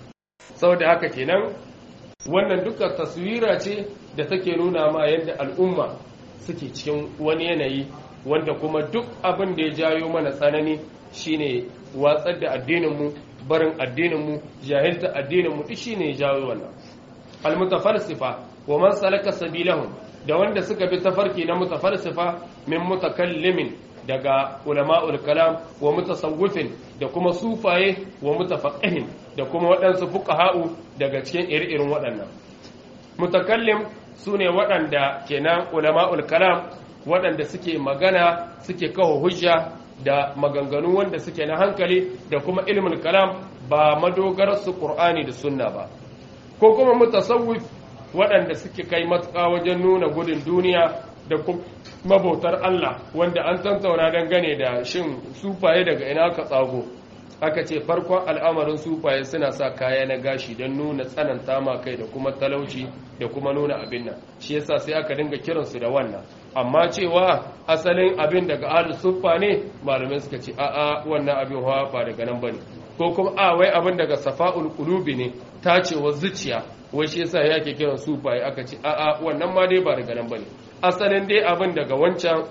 saboda haka kenan wannan duka taswira ce da take nuna ma yadda al'umma suke cikin wani yanayi wanda kuma duk abin da ya jayo mana tsanani shine watsar da addininmu barin addininmu jahilta addininmu duk shine ya jawo wannan almutafalsifa wa man salaka sabilahum da wanda suka bi tafarki na mutafalsifa min mutakallimin daga ulama'ul kalam wa mutasawwifin da kuma sufaye wa mutafaqihin da kuma waɗansu fuqaha'u daga cikin iri-irin waɗannan mutakallim sune waɗanda kenan ulama'ul kalam waɗanda suke magana suke kawo hujja da maganganu wanda suke na hankali da kuma ilmin kalam ba madogararsu ƙur'ani da sunna ba ko kuma mutasawwif waɗanda suke kai matuƙa wajen nuna gudun duniya da mabautar Allah wanda an tantauna dangane da shin sufaye daga ina ka tsago aka ce farkon al'amarin sufaye suna sa kaya na gashi don nuna tsananta ma kai da kuma talauci da kuma nuna abin nan shi yasa sai aka dinga kiransu da wannan amma cewa asalin abin daga ahlus suffa ne malamai suka ce a'a wannan abin hawa ba daga nan bane ko kuma a wai abin daga safa'ul qulubi ne tacewa zuciya wai shi yasa yake kiran sufaye aka ce a'a wannan ma dai ba daga nan bane asalin dai abin daga wancan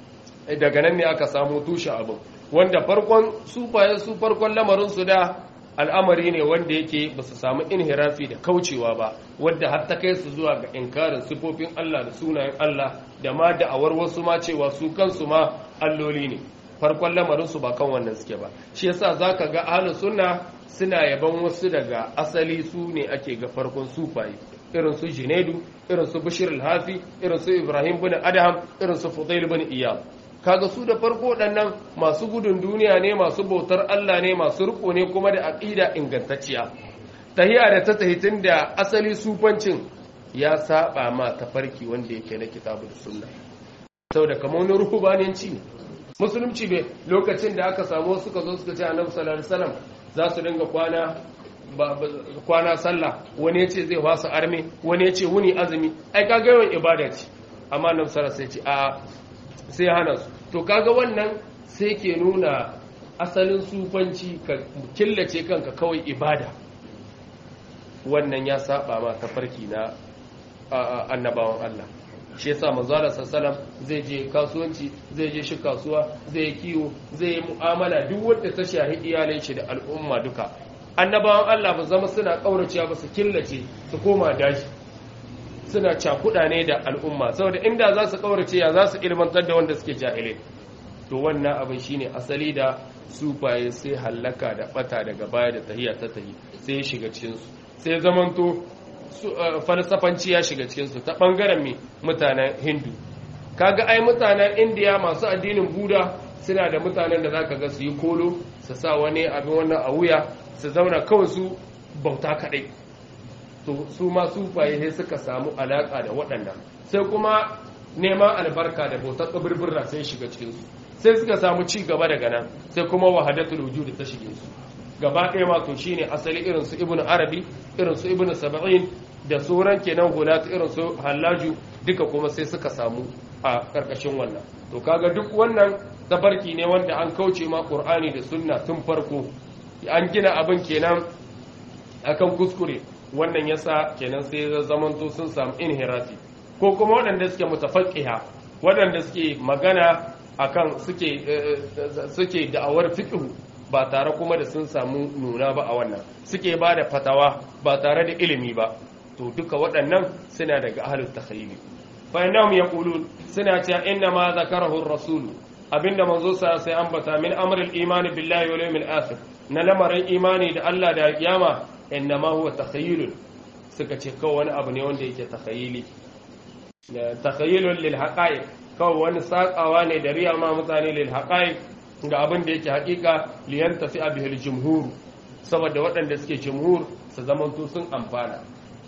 daga nan ne aka samu tushe abin wanda farkon sufaye su farkon lamarin su da al'amari ne wanda yake ba su samu inhirafi da kaucewa ba wadda har ta kai su zuwa ga inkarin sifofin Allah da sunayen Allah da ma da'awar wasu ma cewa su kansu ma alloli ne farkon lamarin su ba kan wannan suke ba shi yasa zaka ga ahlus sunna suna yaban wasu daga asali su ne ake ga farkon sufaye irin su Junaidu irin su Bashir al-Hafi irin su Ibrahim bin Adham irin su Fudail bin Iyad kaga su da farko ɗannan masu gudun duniya ne masu bautar Allah ne masu riko ne kuma da aqida ingantacciya tahiya da ta tahitin da asali sufancin ya saba ma tafarki wanda yake na kitabu da sunna saboda kamar wani ruhubananci ne musulunci bai lokacin da aka samu suka zo suka ce annabi sallallahu alaihi wasallam za su dinga kwana kwana sallah wani ya ce zai wasa arme wani ya ce wuni azumi ai kaga yawan ibada ce amma annabi sallallahu alaihi wasallam sai ce a sai hana su to kaga wannan sai ke nuna asalin sufanci ka killace kanka kawai ibada wannan ya saba ma tafarki na annabawan Allah shi yasa manzo Allah sallallahu zai je kasuwanci zai je shi kasuwa zai yi kiwo zai yi mu'amala duk wanda ta shahi iyalai shi da al'umma duka annabawan Allah ba zama suna kauracewa ba su killace su koma daji suna cakuɗa ne da al'umma saboda inda za su kaurace ya za su ilmantar da wanda suke jahilai to wannan abin shine asali da sufaye sai hallaka da bata daga baya da tahiya ta tahi sai ya shiga cikin su sai zamanto falsafanci ya shiga cikin su ta bangaren me mutanen hindu kaga ai mutanen indiya masu addinin buda suna da mutanen da zaka ga su yi kolo su sa wani abin wannan a wuya su zauna kawai su bauta kadai to su ma sufaye sai suka samu alaka da waɗannan sai kuma neman albarka da bautar kabirbirra sai shiga cikin su sai suka samu ci gaba daga nan sai kuma wahadatul wujud ta shige su gaba ɗaya ma to shine asali irin su ibnu arabi irin su ibnu sab'in da sauran kenan gulat irin su hallaju duka kuma sai suka samu a karkashin wannan to kaga duk wannan tabarki ne wanda an kauce ma qur'ani da sunna tun farko an gina abin kenan akan kuskure wannan yasa kenan sai zamanto sun samu inhirati ko kuma waɗanda suke mutafaqqiha waɗanda suke magana akan suke suke da'awar fiqh ba tare kuma da sun samu nuna ba a wannan suke ba da fatawa ba tare da ilimi ba to duka waɗannan suna daga ahlul takhayyul fa innahum yaqulun suna cewa inna ma zakarahu ar-rasul abinda manzo sa sai ambata min amril imani billahi wal yawmil akhir na lamarin imani da Allah da kiyama inna ma huwa takhayyul suka ce kawai wani abu ne wanda yake takhayyuli takhayyulun lil haqa'iq kawai wani sakawa ne da riya ma mutane lil haqa'iq ga abin da yake haƙiƙa liyan tafi a bihar jumhur saboda waɗanda suke jumhur su zamanto sun amfana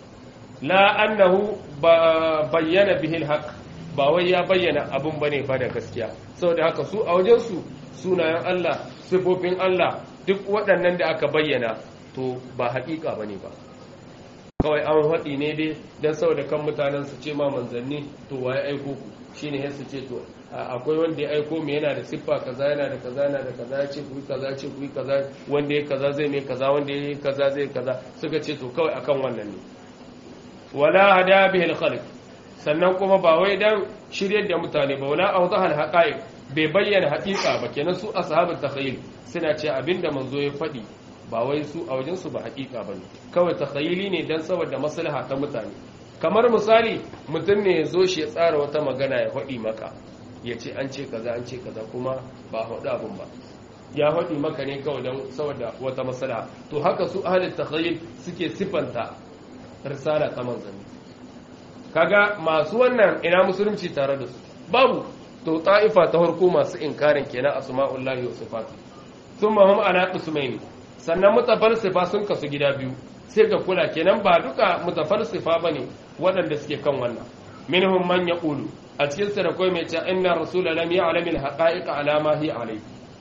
la annahu bayyana bihil haq ba wai ya bayyana abin bane ba da gaskiya saboda haka su a wajensu sunayen Allah sifofin Allah duk waɗannan da aka bayyana to ba haƙiƙa bane ba kawai an haɗi ne dai don saboda kan mutanen su ce ma manzanni to waye aiko ku shine sai su ce to akwai wanda ya aiko mu yana da siffa kaza yana da kaza yana da kaza ya ce ku yi kaza ce ku yi kaza wanda ya kaza zai mai kaza wanda ya kaza zai kaza suka ce to kawai akan wannan ne wala hada bihi al sannan kuma ba wai dan shiryar da mutane ba wala awdaha al bai bayyana haƙiƙa ba kenan su ashabul takhayyul suna ce abinda manzo ya faɗi ba wai su a wajen su ba haƙiƙa bane kawai takhayyuli ne dan saboda maslaha ta mutane kamar misali mutum ne ya zo shi ya tsara wata magana ya faɗi maka ya ce an ce kaza an ce kaza kuma ba haɗu abin ba ya faɗi maka ne kawai don saboda wata matsala to haka su ahalin takhayyul suke sifanta risala ta manzanni kaga masu wannan ina musulunci tare da su babu to ta'ifa ta farko masu inkarin kenan asma'ullahi wa sifatu thumma hum ala qismaini sannan mutafalsifa sun kasu gida biyu sai ga kula kenan ba duka mutafalsifa bane waɗanda suke kan wannan minhum man yaqulu a cikin sa da koi mai cewa inna rasula lam ya'lam al-haqa'iq ala ma hi alai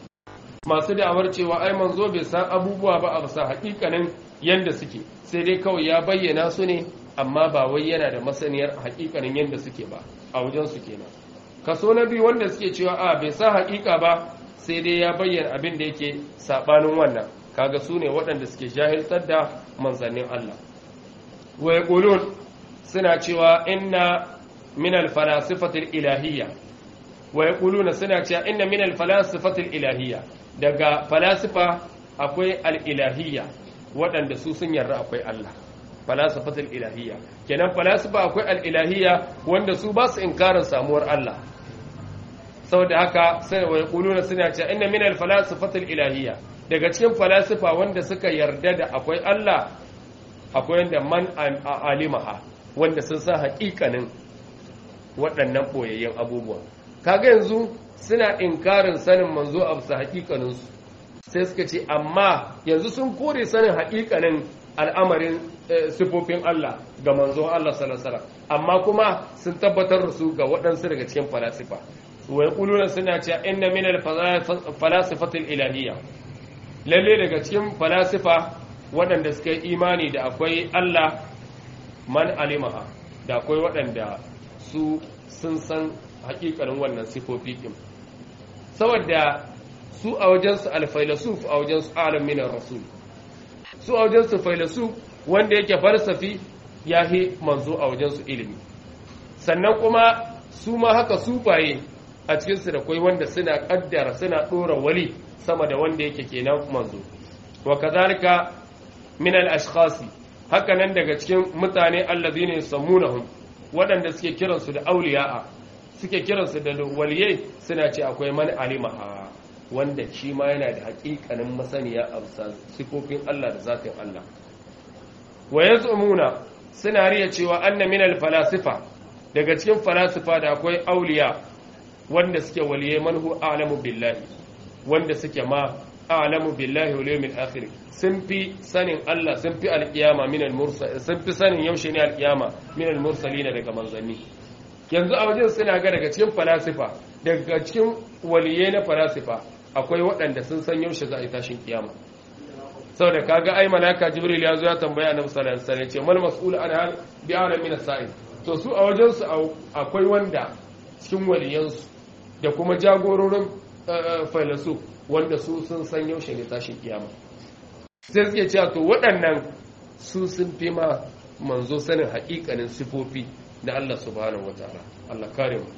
masu da'awar cewa ai manzo bai san abubuwa ba a bisa haƙiƙanin yanda suke sai dai kawai ya bayyana su ne amma ba wai yana da masaniyar haƙiƙanin yanda suke ba a wajen su kenan kaso na biyu wanda suke cewa a bai sa haƙiƙa ba sai dai ya bayyana abin da yake sabanin wannan kaga su ne waɗanda suke jahiltar da manzannin Allah wa yaqulun suna cewa inna min al-falasifati al-ilahiyya wa yaquluna suna cewa inna min al-falasifati al-ilahiyya daga falasifa akwai al-ilahiyya waɗanda su sun yarda akwai Allah falasifati al-ilahiyya kenan falasifa akwai al-ilahiyya wanda su ba su inkarin samuwar Allah saboda haka sai wa yaquluna suna cewa inna min al-falasifati al-ilahiyya daga cikin falasifa wanda suka yarda da akwai Allah akwai wanda man alimaha wanda sun san haƙiƙanin waɗannan ɓoyayyen abubuwa kaga yanzu suna inkarin sanin manzo a bisa haƙiƙaninsu sai suka ce amma yanzu sun kore sanin haƙiƙanin al'amarin sifofin Allah ga manzon Allah sallallahu amma kuma sun tabbatar da su ga waɗansu daga cikin falasifa wa yaquluna suna cewa inna min al-falasifati al-ilahiyya lalle daga cikin falasifa waɗanda suka yi imani da akwai Allah man alimaha da akwai waɗanda su sun san hakikanin wannan sifofi ɗin saboda su a wajensu alfailasuf a wajensu alam minar rasul su a wajensu failasuf wanda yake falsafi ya fi manzo a wajensu ilimi sannan kuma su ma haka sufaye a cikinsu da kwai wanda suna kaddara suna ɗora wali sama da wanda yake kenan manzo wa kazalika min al-ashkhasi haka nan daga cikin mutane allazina yusammunahum waɗanda suke kiransu da auliya'a suke kiransu da waliyai suna ce akwai man alimaha wanda shi ma yana da haƙiƙanin masaniya a bisa sifofin Allah da zatin Allah wa yaz'umuna suna riya cewa anna min al-falasifa daga cikin falasifa da akwai auliya wanda suke waliyai man hu a'lamu billahi wanda suke ma a'lamu billahi wal yawmil akhir sun fi sanin Allah sun fi alƙiyama min al-mursal sun fi sanin yaushe ne alƙiyama min al-mursalina daga manzanni yanzu a wajen suna ga daga cikin falasifa daga cikin waliyai na falasifa akwai waɗanda sun san yaushe za a yi tashin kiyama saboda kaga ai malaka jibril ya zo ya tambaya annabi sallallahu alaihi wasallam ce mal mas'ul an hal bi a'lam min as-sa'il to su a wajen su akwai wanda cikin waliyansu da kuma jagororin filosof wanda su sun san yaushe ne tashin kiyama sai suke cewa to waɗannan su sun fi ma manzo sanin haƙiƙanin sifofi na Allah subhanahu wataala Allah kare mu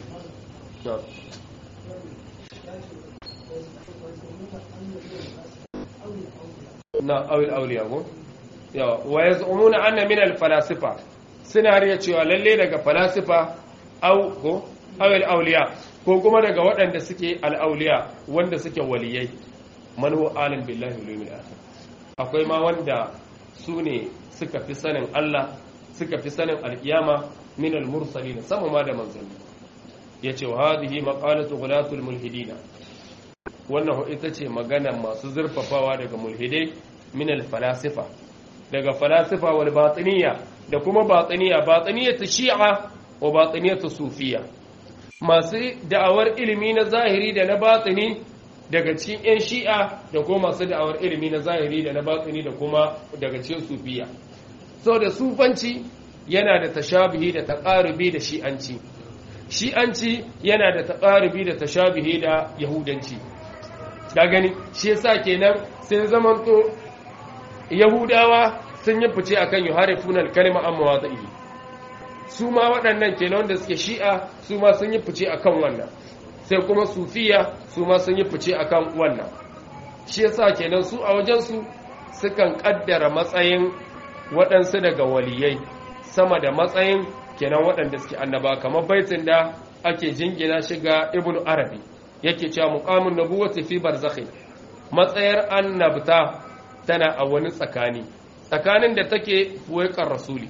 na awil auliya ko yawa wa yaz'umuna anna min al-falasifa suna riya cewa lalle daga falasifa au ko awil auliya ko kuma daga waɗanda suke al-auliya wanda suke waliyai man huwa alim billahi wal yawmil akhir akwai ma wanda su ne suka fi sanin Allah suka fi sanin alkiyama min al-mursalin sama ma da manzanni yace wa hadhihi maqalatu ghulatul mulhidina wannan ita ce magana masu zurfafawa daga mulhidai min al-falasifa daga falasifa wal batiniya da kuma batiniya batiniyya ta shi'a wa batiniyya ta sufiya masu da'awar ilimi na zahiri da na batini daga cikin 'yan shi'a da kuma masu da'awar ilimi na zahiri da na batini da kuma daga cikin sufiya sau da sufanci yana da tashabihi da taqarubi da shi'anci shi'anci yana da taqarubi da tashabihi da yahudanci ka gani shi yasa kenan sai zamanto yahudawa sun yi fice akan yuharifunal kalima an mawadhihi su ma waɗannan kenan wanda suke shi'a su ma sun yi fice akan wannan sai kuma sufiya su ma sun yi fice akan wannan shi yasa kenan su a wajensu sukan kaddara matsayin waɗansu daga waliyai sama da matsayin kenan waɗanda suke annaba kamar baitin da ake jingina shiga ibnu arabi yake cewa muqamun nubuwati fi barzakhin matsayar annabta tana a wani tsakani tsakanin da take fuwaikar rasuli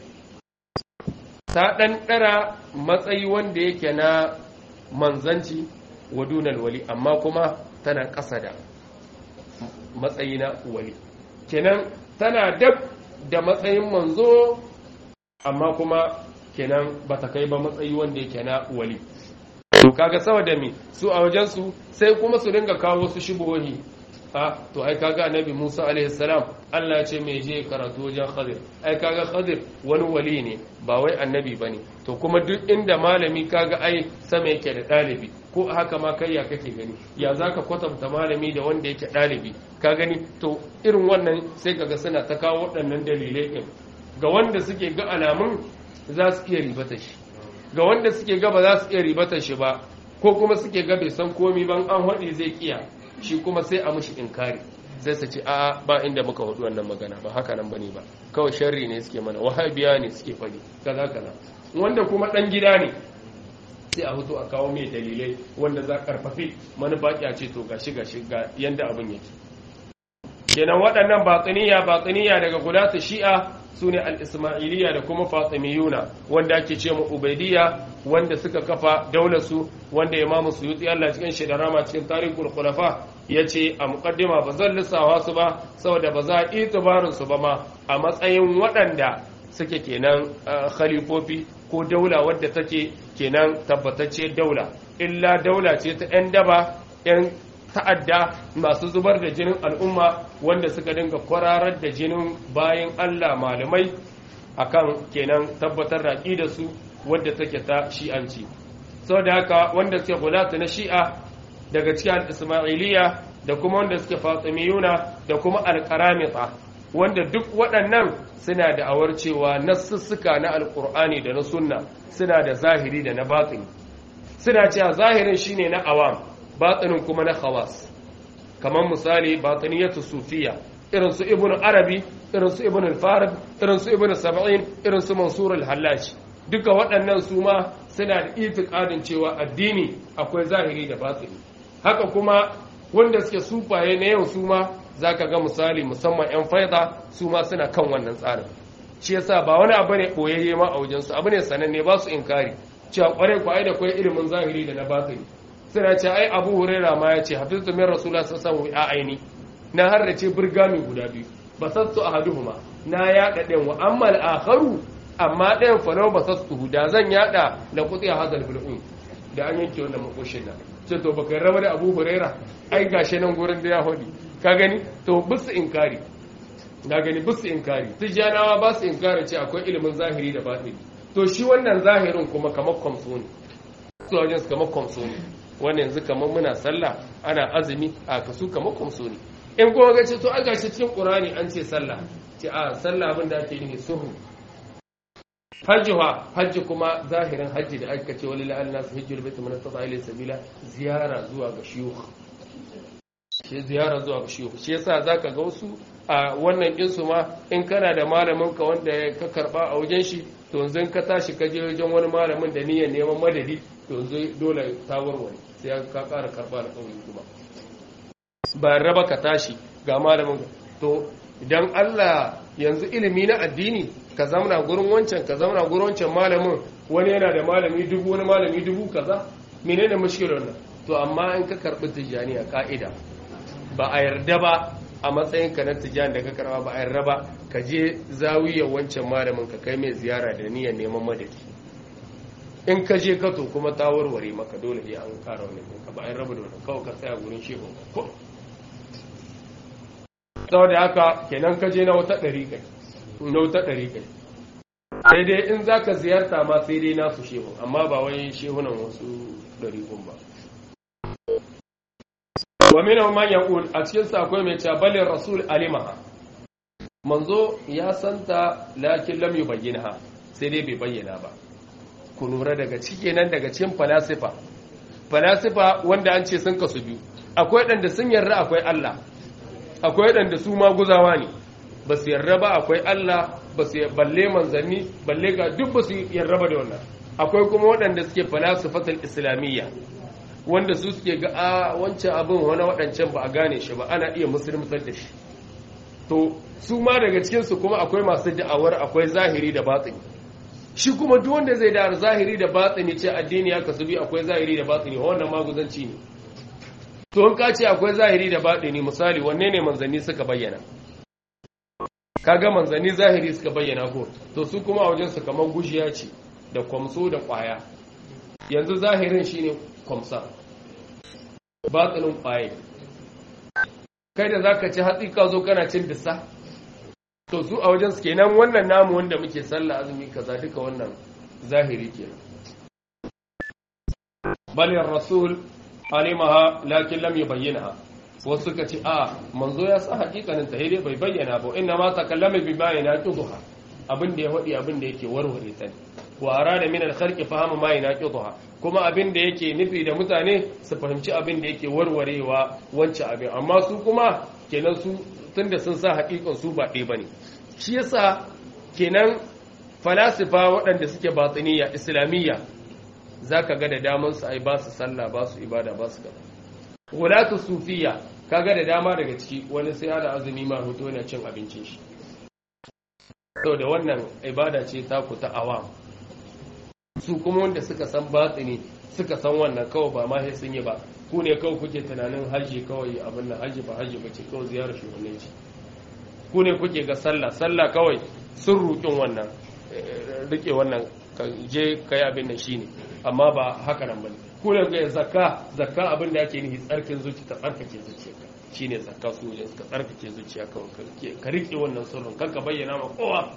ta ɗanɗara matsayi wanda yake na manzanci wa dunal wali amma kuma tana ƙasa da matsayi na wali kenan tana dab da matsayin manzo amma kuma kenan ba ta kai ba matsayi wanda yake na wali to kaga saboda me su a wajensu sai kuma su dinga kawo su shubuhohi a to ai kaga annabi Musa alaihi salam Allah ya ce me je karatu wajen Khadir ai kaga Khadir wani wali ne ba wai annabi bane to kuma duk inda malami kaga ai sama yake da dalibi ko haka ma kai ya kake gani ya zaka kwatanta malami da wanda yake dalibi ka gani to irin wannan sai kaga suna ta kawo waɗannan dalilai din ga wanda suke ga alamun za su iya ribata shi ga wanda suke ga ba za su iya ribata shi ba ko kuma suke ga bai san komi ban an haɗe zai kiya shi kuma sai a mushi inkari sai su ce a ba inda muka hudu wannan magana ba haka nan bane ba kawai sharri ne suke mana wahabiya ne suke fadi kaza kaza wanda kuma dan gida ne sai a hutu a kawo mai dalilai wanda za karfafi manufa a ce to gashi gashi ga yanda abin yake kenan waɗannan batsiniya batsiniya daga gulata shi'a su ne al-ismailiyya da kuma fatimiyuna wanda ake ce mu ubaidiyya wanda suka kafa daular su wanda imamu suyuti Allah cikin shi da rama cikin tarihul khulafa yace a muqaddima ba zan lissawa su ba saboda ba za a itibarin su ba ma a matsayin waɗanda suke kenan khalifofi ko daula wadda take kenan tabbatacce daula illa daula ce ta 'yan daba 'yan ta'adda masu zubar da jinin al'umma wanda suka dinga kwararar da jinin bayan Allah malamai akan kenan tabbatar da da su wadda take ta shi'anci sau da haka wanda suke gulata na shi'a daga cikin ismailiya da kuma wanda suke fatimiyuna da kuma alkaramita wanda duk waɗannan suna da awar cewa nassussuka na alkur'ani da na sunna suna da zahiri da na batini suna cewa zahirin shine na awam batinin kuma na khawas kamar misali batiniyatu sufiya irin su ibn arabi irin su ibn al-farid irin su ibn sab'in irin su mansur al-hallaji duka waɗannan su ma suna da itiqadin cewa addini akwai zahiri da batini haka kuma wanda suke sufaye na yau su ma zaka ga misali musamman yan faida su ma suna kan wannan tsarin shi yasa ba wani abu ne boyayye ma a wajensu abu ne sananne ba su inkari cewa kwarai kwarai da kwai ilimin zahiri da na batini suna ce ai abu huraira ma ya ce hafiztu min rasulullah sallallahu alaihi wasallam aini na harrace burgami guda biyu basattu ahaduhuma na yada ɗayan wa amma al-akharu amma ɗayan fa nawa basattu da zan yada la quti hadal bil'un da an yanke wannan makoshin nan ce to baka raba da abu huraira ai gashi nan gurin da ya hodi ka gani to bisu inkari na gani bisu inkari tijjanawa ba su inkari ce akwai ilimin zahiri da batini to shi wannan zahirin kuma kamar kwamso ne su wajen su kamar kwamso ne wannan yanzu kamar muna sallah ana azumi a kasu kamar kwamso ne in kuma ga ce to a gashi cikin qur'ani an ce sallah ce a sallah abin da ake nufi suhu hajji ha hajji kuma zahirin hajji da aka ce walillahi an-nas hajjul bait man istata ilayhi sabila ziyara zuwa ga shiyukh shi ziyara zuwa ga shiyukh shi yasa zaka ga wasu a wannan din su ma in kana da malamin ka wanda ka karba a wajen shi to yanzu ka tashi ka je wajen wani malamin da niyyar neman madadi to yanzu dole ta warware sai ka ƙara karba da kauli kuma ba raba ka tashi ga malamin to idan Allah yanzu ilimi na addini ka zamana gurin wancan ka zamana gurin wancan malamin wani yana da malami dubu wani malami dubu kaza menene mushkilar nan to amma in ka karbi tijani a ka'ida ba a yarda ba a matsayin ka na tijani da ka karba ba a yarda ba ka je zawiyar wancan malamin ka kai mai ziyara da niyyar neman madadi in ka je ka to kuma ta warware maka dole ya an kara wani ka ba a yarda da wani kawai ka tsaya gurin shehu ko saboda haka kenan ka je na wata ɗari kai na wata ɗari kai sai dai in za ka ziyarta ma sai dai nasu shehu amma ba wai shehunan wasu ɗari kun ba wa mina man yaqul a cikin sa akwai mai cewa balin rasul alimaha manzo ya santa lakin lam yubayyinha sai dai bai bayyana ba ku lura daga cike nan daga cikin falasifa falasifa wanda an ce sun kasu biyu akwai ɗanda sun yarda akwai Allah akwai waɗanda su ma guzawa ne ba su yarda ba akwai Allah ba su balle manzanni balle ga duk ba su yarda ba da wannan akwai kuma waɗanda suke falasifatul islamiyya wanda su suke ga a wancan abin wani waɗancan ba a gane shi ba ana iya musulmatar da shi to su ma daga cikinsu kuma akwai masu da'awar akwai zahiri da batsini shi kuma duk wanda zai da zahiri da batsini ce addini ya kasu bi akwai zahiri da batsini wannan maguzanci ne to in ka ce akwai zahiri da baɗini misali wanne ne manzanni suka bayyana kaga manzanni zahiri suka bayyana ko to su kuma a wajen su kamar gushiya ce da kwamso da ƙwaya yanzu zahirin shine kwamsa batsinin ƙwaye kai da zaka ci hatsi ka zo kana cin dissa to su a wajen su kenan wannan namu wanda muke sallah azumi kaza duka wannan zahiri kenan balin rasul alimaha lakin lam yubayyinha wasu suka ce a manzo ya sa hakikanin ta dai bai bayyana ba inna ma takallama bi ma yanaqidha abin da ya hadi abin da yake warware ta ne wa arada min al-khalqi fahama ma yanaqidha kuma abin da yake nufi da mutane su fahimci abin da yake warwarewa wancan abin amma su kuma kenan su tunda sun sa hakikan su ba ɗaya bane shi yasa kenan falasifa waɗanda suke batiniya islamiyya za ka ga da daman su ai ba su sallah ba su ibada ba su gaba wulatu sufiya ka ga da dama daga ciki wani sai ana azumi ma hoto yana cin abincin shi saboda wannan ibada ce ta ku ta awam su kuma wanda suka san batsini suka san wannan kawai ba ma sun yi ba ku ne kawai kuke tunanin haji kawai abin nan haji ba haji ba ce kawai ziyarar shugabannin ce ku ne kuke ga sallah sallah kawai sun rukin wannan rike wannan je kai abin nan shine amma ba haka nan bane ku ne ga zakka zakka abin da yake nufi tsarkin zuci ta tsarkake zuciyarka shine zakka su ne ka tsarkake zuciya kawai ka rike wannan sirrin kar ka bayyana ma kowa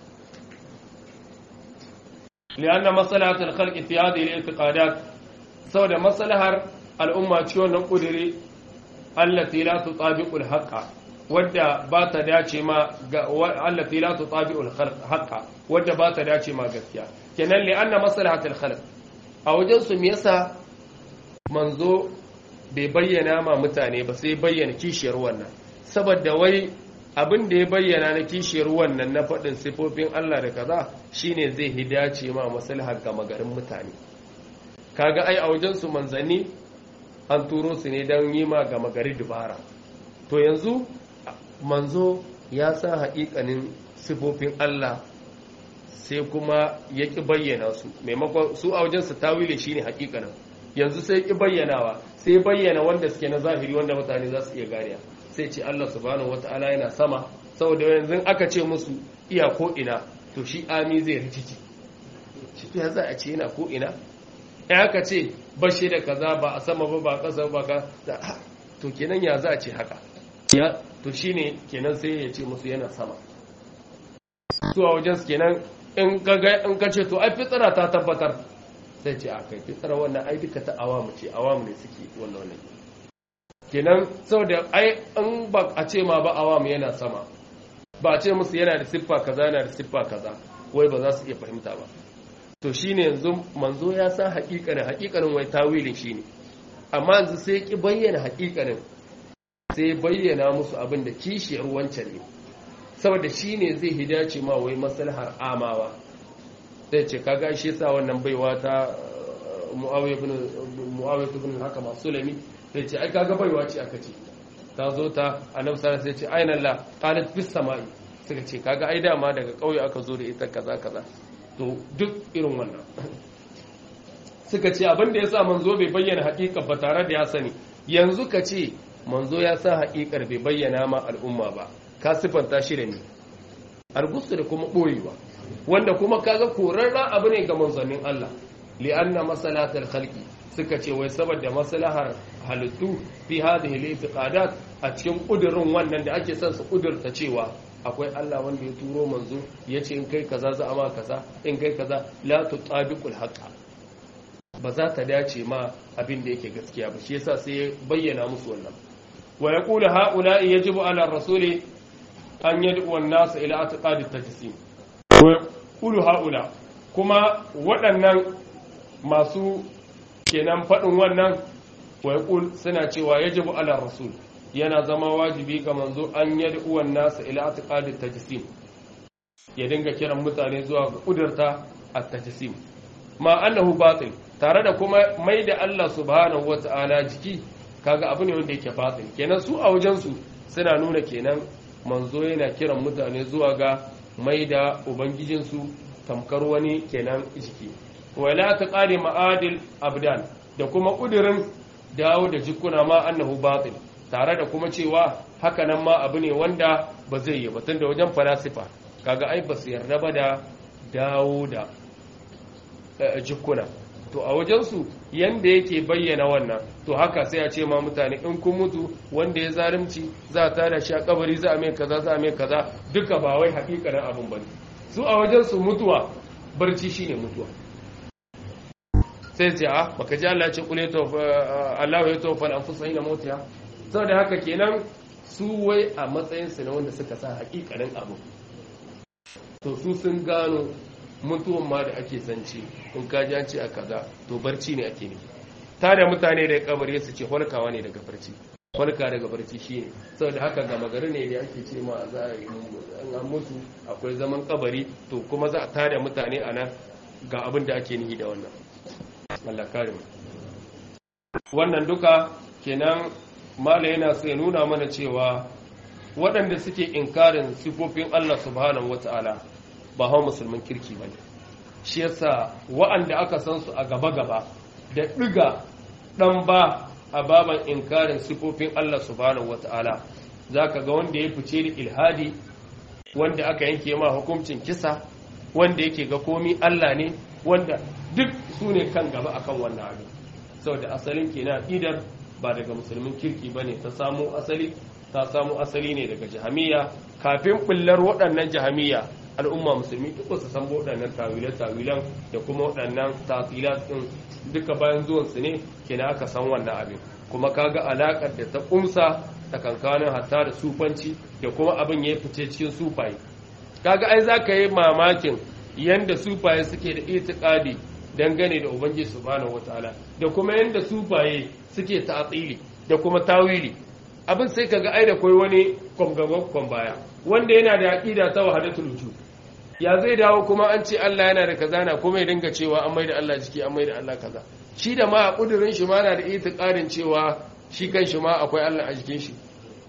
لأن مصلحة الخلق في هذه الاعتقادات سوى مصلحة الأمة تشون قدري التي لا تطابق الحق wadda ba ta dace ma allati la tutabi'ul haqqa wadda ba ta dace ma gaskiya kenan li anna maslahatul khalq a wajen su me yasa manzo bai bayyana ma mutane ba sai bayyana kishiyar wannan saboda wai abin da ya bayyana na kishiyar wannan na faɗin sifofin Allah da kaza shine zai hidace ma maslahar gama garin mutane kaga ai a wajen su manzanni an turo su ne don yi ma gama gari dubara to yanzu manzo ya sa haƙiƙanin sifofin Allah sai kuma ya ƙi bayyana su maimakon su a wajen su tawile shine haƙiƙanin yanzu sai ƙi bayyanawa sai bayyana wanda suke na zahiri wanda mutane za su iya gariya sai ce Allah subhanahu wata'ala yana sama saboda yanzu aka ce musu iya ko ina to shi ami zai rikici shi ya za a ce yana ko ina ya aka ce bashe da kaza ba a sama ba ba ƙasa ba ka to kenan ya za a ce haka ya to shine kenan sai ya ce musu yana sama su a wajen su kenan in ka in ka ce to ai fitsara ta tabbatar sai ce a kai fitsara wannan ai duka ta awamu ce awamu ne suke wannan wannan kenan saboda ai in ba a ce ma ba awamu yana sama ba a ce musu yana da siffa kaza yana da siffa kaza wai ba za su iya fahimta ba to shine yanzu manzo ya san hakikanin hakikanin wai tawilin shine amma yanzu sai ki bayyana hakikanin sai bayyana musu abin da kishiyar wancan ne saboda shine zai hidace ma wai maslahar amawa sai ce kaga shi yasa wannan baiwa ta Muawiya ibn Muawiya ibn Hakam Sulami sai ce ai kaga baiwa ce aka ce ta zo ta Annabi sallallahu alaihi sai ce aina Allah qalat fis samai suka ce kaga ai dama daga kauye aka zo da ita kaza kaza to duk irin wannan suka ce abin da yasa manzo bai bayyana hakika ba tare da ya sani yanzu ka ce manzo ya sa hakikar bai bayyana ma al'umma ba ka sifanta shi da ni argusu da kuma boyewa wanda kuma kaga korarra abu ne ga manzannin Allah li'anna masalatul khalqi suka ce wai saboda maslahar halittu fi hadhihi al-i'tiqadat a cikin kudurin wannan da ake son su kudurta cewa akwai Allah wanda ya turo manzo yace in kai kaza za a ma kaza in kai kaza la tutabiqul haqqa ba za ta dace ma abin da yake gaskiya ba shi yasa sai ya bayyana musu wannan wa yaqulu haula'i yajibu ala rasuli an yad'u an-nas ila i'tiqadi at-tajsim ulu haula kuma waɗannan masu kenan faɗin wannan waiƙul suna cewa yajibu ala rasul yana zama wajibi ga manzo an yadda uwan nasa ila atiqadi tajsim ya dinga kiran mutane zuwa ga kudurta at-tajsim ma annahu batil tare da kuma mai da Allah subhanahu wata'ala jiki kaga abu ne wanda yake batil kenan su a wajen su suna nuna kenan manzo yana kiran mutane zuwa ga mai da ubangijinsu tamkar wani kenan jiki wala ta ƙare ma'adil abdan da kuma ƙudurin dawo da jikuna ma annahu batil tare da kuma cewa haka nan ma abu ne wanda ba zai yi batun da wajen falasifa kaga ai ba su yarda ba da dawo da jikuna to a wajensu yanda yake bayyana wannan to haka sai a ce ma mutane in kun mutu wanda ya zalimci za a tada shi a kabari za a mai kaza za a mai kaza duka ba wai hakikanin abin bane su a wajensu mutuwa barci shine mutuwa sai ce a baka ji Allah ya ce kule to Allah ya tofa al-anfusa hina mautiha saboda haka kenan su wai a matsayin su na wanda suka sa hakikanin abu to su sun gano mutuwan ma da ake zance in ka ji an ce a kaza to barci ne ake ne tare mutane da kabari su ce holkawa ne daga barci holka daga barci shine saboda haka gama gari ne da ake ce ma za a yi an mutu akwai zaman kabari to kuma za a tare mutane a nan ga abin da ake nihi da wannan Allah kare mu wannan duka kenan mala yana so ya nuna mana cewa waɗanda suke inkarin sifofin Allah subhanahu wata'ala ba hawa musulmin kirki bane shi yasa wa'anda aka san su a gaba gaba da diga dan ba a baban inkarin sifofin Allah subhanahu wataala zaka ga wanda ya fice da ilhadi wanda aka yanke ma hukuncin kisa wanda yake ga komi Allah ne wanda duk su ne kan gaba akan wannan abin saboda asalin kenan idar ba daga musulmin kirki ba ne ta samu asali ta samu asali ne daga jahamiya kafin bullar waɗannan jahamiya al'umma musulmi duk su san waɗannan tawile-tawilan da kuma waɗannan tasilat ɗin duka bayan zuwansu ne kenan aka san wannan abin kuma kaga alaƙar da ta ƙumsa tsakankanin hatta da sufanci da kuma abin ya fice cikin sufaye kaga ai za ka yi mamakin yanda sufaye suke da itikadi dangane da ubangiji subhanahu wataala da kuma yanda sufaye suke ta'atili da kuma tawili abin sai kaga ai da koi wani kwamgagwakon baya wanda yana da aqida ta wahdatul wujud ya zai dawo kuma an ce Allah yana da kaza na kuma ya dinga cewa an maida Allah jiki an maida Allah kaza shi da ma a kudurin shi ma na da itikadin cewa shi kan shi ma akwai Allah a jikin shi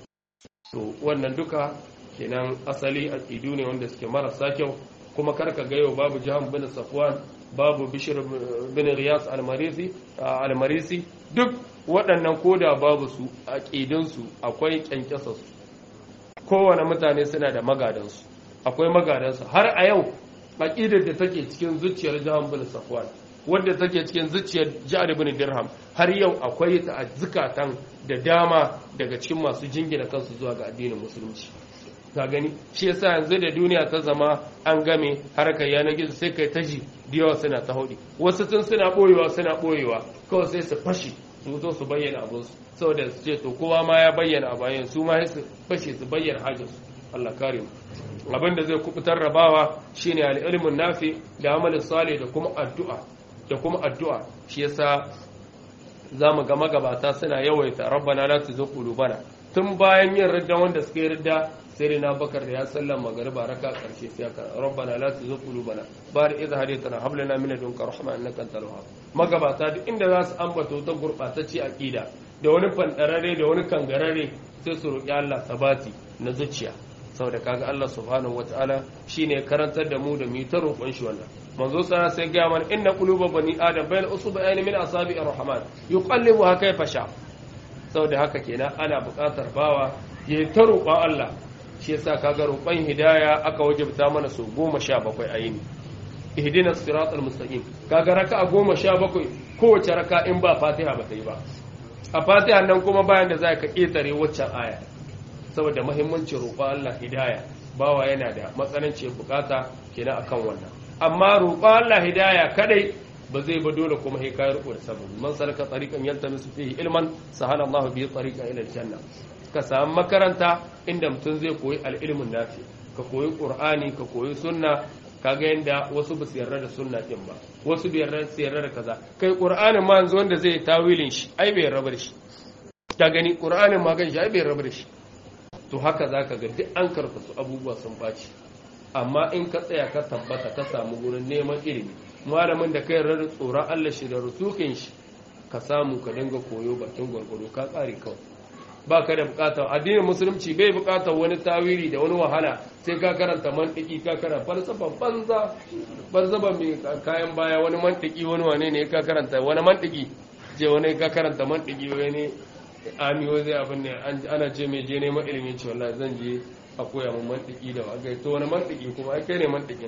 to wannan duka kenan asali aqidu ne wanda suke marasa kyau kuma karka ga yau babu jahan bin safwan babu bishir bin riyas al-marisi al-marisi duk waɗannan koda babu su aqidun su akwai kyankyasa su kowane mutane suna da magadan su akwai magadan su har a yau aqidar da take cikin zuciyar jahan bin safwan wanda take cikin zuciyar ja'ad bin dirham har yau akwai ta a zukatan da dama daga cikin masu jingina kansu zuwa ga addinin musulunci ka gani shi yasa yanzu da duniya ta zama an game harkar yanar gizo sai kai taji da yawa suna ta haudi wasu tun suna boyewa suna boyewa kawai sai su fashi su zo su bayyana abin su saboda su ce to kowa ma ya bayyana a bayan su ma su fashe su bayyana hajjar su Allah kare mu abin da zai kubutar rabawa shine al-ilmun nafi da amalin salih da kuma addu'a da kuma addu'a shi yasa zamu ga magabata suna yawaita rabbana la tuzigh qulubana tun bayan yin ridda wanda suka yi ridda sai dai na bakar da ya sallan magariba raka karshe sai aka rabbana la tuzigh qulubana bari idh hadaytana hab lana min ladunka rahma innaka antal wahhab magabata duk inda za su ambato ta gurbatacce aqida da wani fandarare da wani kangarare sai su roki Allah sabati na zuciya saboda kaga Allah subhanahu wataala shine karantar da mu da mu ta roƙon shi wannan manzo sana sai ga mana inna quluba bani adam bayna usbu'ain min asabi'ir rahman yuqallibuha kayfa sha saboda haka kenan ana buƙatar bawa ya ta roƙon Allah shi yasa kaga roƙon hidaya aka wajibta mana su goma sha bakwai a yini ihdinas siratal mustaqim kaga raka'a goma sha bakwai kowace raka in ba fatiha ba ta yi ba a fatiha nan kuma bayan da za ka ƙetare waccan aya saboda muhimmancin roƙon Allah hidaya bawa yana da matsananciyar bukata kenan akan wannan amma roƙon Allah hidaya kadai ba zai ba dole kuma sai kai rubuta sababi man salaka tariqan yaltamisu fihi ilman sahala Allahu bihi tariqan ila aljanna ka samu makaranta inda mutum zai koyi al-ilmun nafi ka koyi qur'ani ka koyi sunna kaga yanda wasu ba su yarda da sunna din ba wasu bai yarda su yarda da kaza kai qur'anin ma yanzu wanda zai tawilin shi ai bai yarda da shi ka gani qur'anin ma gan shi ai bai yarda da shi to haka zaka ga duk an karkasu abubuwa sun baci amma in ka tsaya ka tabbata ka samu gurin neman ilimi malamin da kai yarda da tsoron Allah shi da rusukin shi ka samu ka dinga koyo bakin gwargwaro ka tsare kawai ba ka da bukatar addinin musulunci bai bukatar wani tawili da wani wahala sai ka karanta mantiki ka karanta falsafan banza falsafa mai kayan baya wani mantiki wani wane ne ka karanta wani mantiki je wani ka karanta mantiki wani amiyo zai abin ne ana ce mai je neman ilimin ce wallahi zan je a koya mun mantiki da wa to wani mantiki kuma ai kai ne mantikin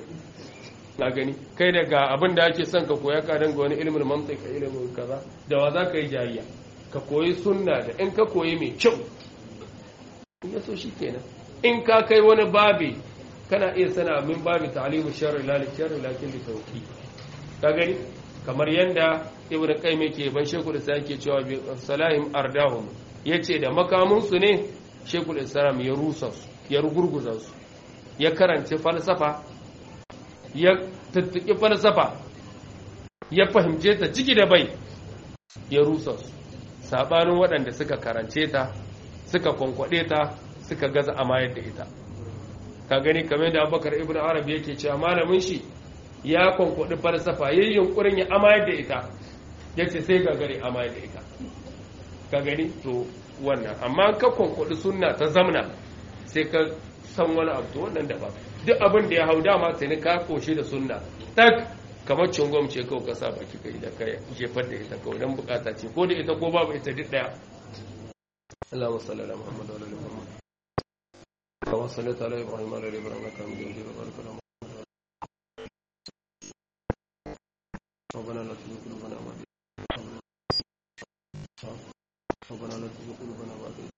na gani kai daga abin da ake son ka koya ka danga wani ilimin mantika ilimin kaza da wa za ka yi jariya ka koyi sunna da in ka koyi mai kyau in ya so shi kenan in ka kai wani babi kana iya sana min babi ta'limu sharri la li sharri lakin li tawqi ka gani kamar yanda ibn qayyim yake ban shekul islam yake cewa bi salahim ardahum yace da makamun su ne shekul islam ya rusa su ya rugurguza su ya karanci falsafa ya tuttuki falsafa ya fahimce ta ciki da bai ya rusa su sabanin waɗanda suka karance ta suka kwankwaɗe ta suka gaza amayar da ita ka gani kamar da abubakar ibn arabi yake cewa malamin shi ya kwankwaɗi falsafa yayin yunkurin ya amayar da ita ya ce sai gagare amayar da ita ka gani to wannan amma ka kwankwaɗi sunna ta zamna sai ka san wani abu to wannan da ba duk abin da ya hau dama sai ni ka koshi da sunna tak kamar cungom ce kawai ka sa baki kai da kai jefar da ita kawai don bukata ce ko da ita ko babu ita duk daya اللهم صل على محمد وعلى ال محمد كما صليت على ابراهيم وعلى ال ابراهيم انك حميد مجيد وبارك على محمد ربنا لا تزغ قلوبنا بعد إذ هديتنا ربنا لا تزغ قلوبنا بعد إذ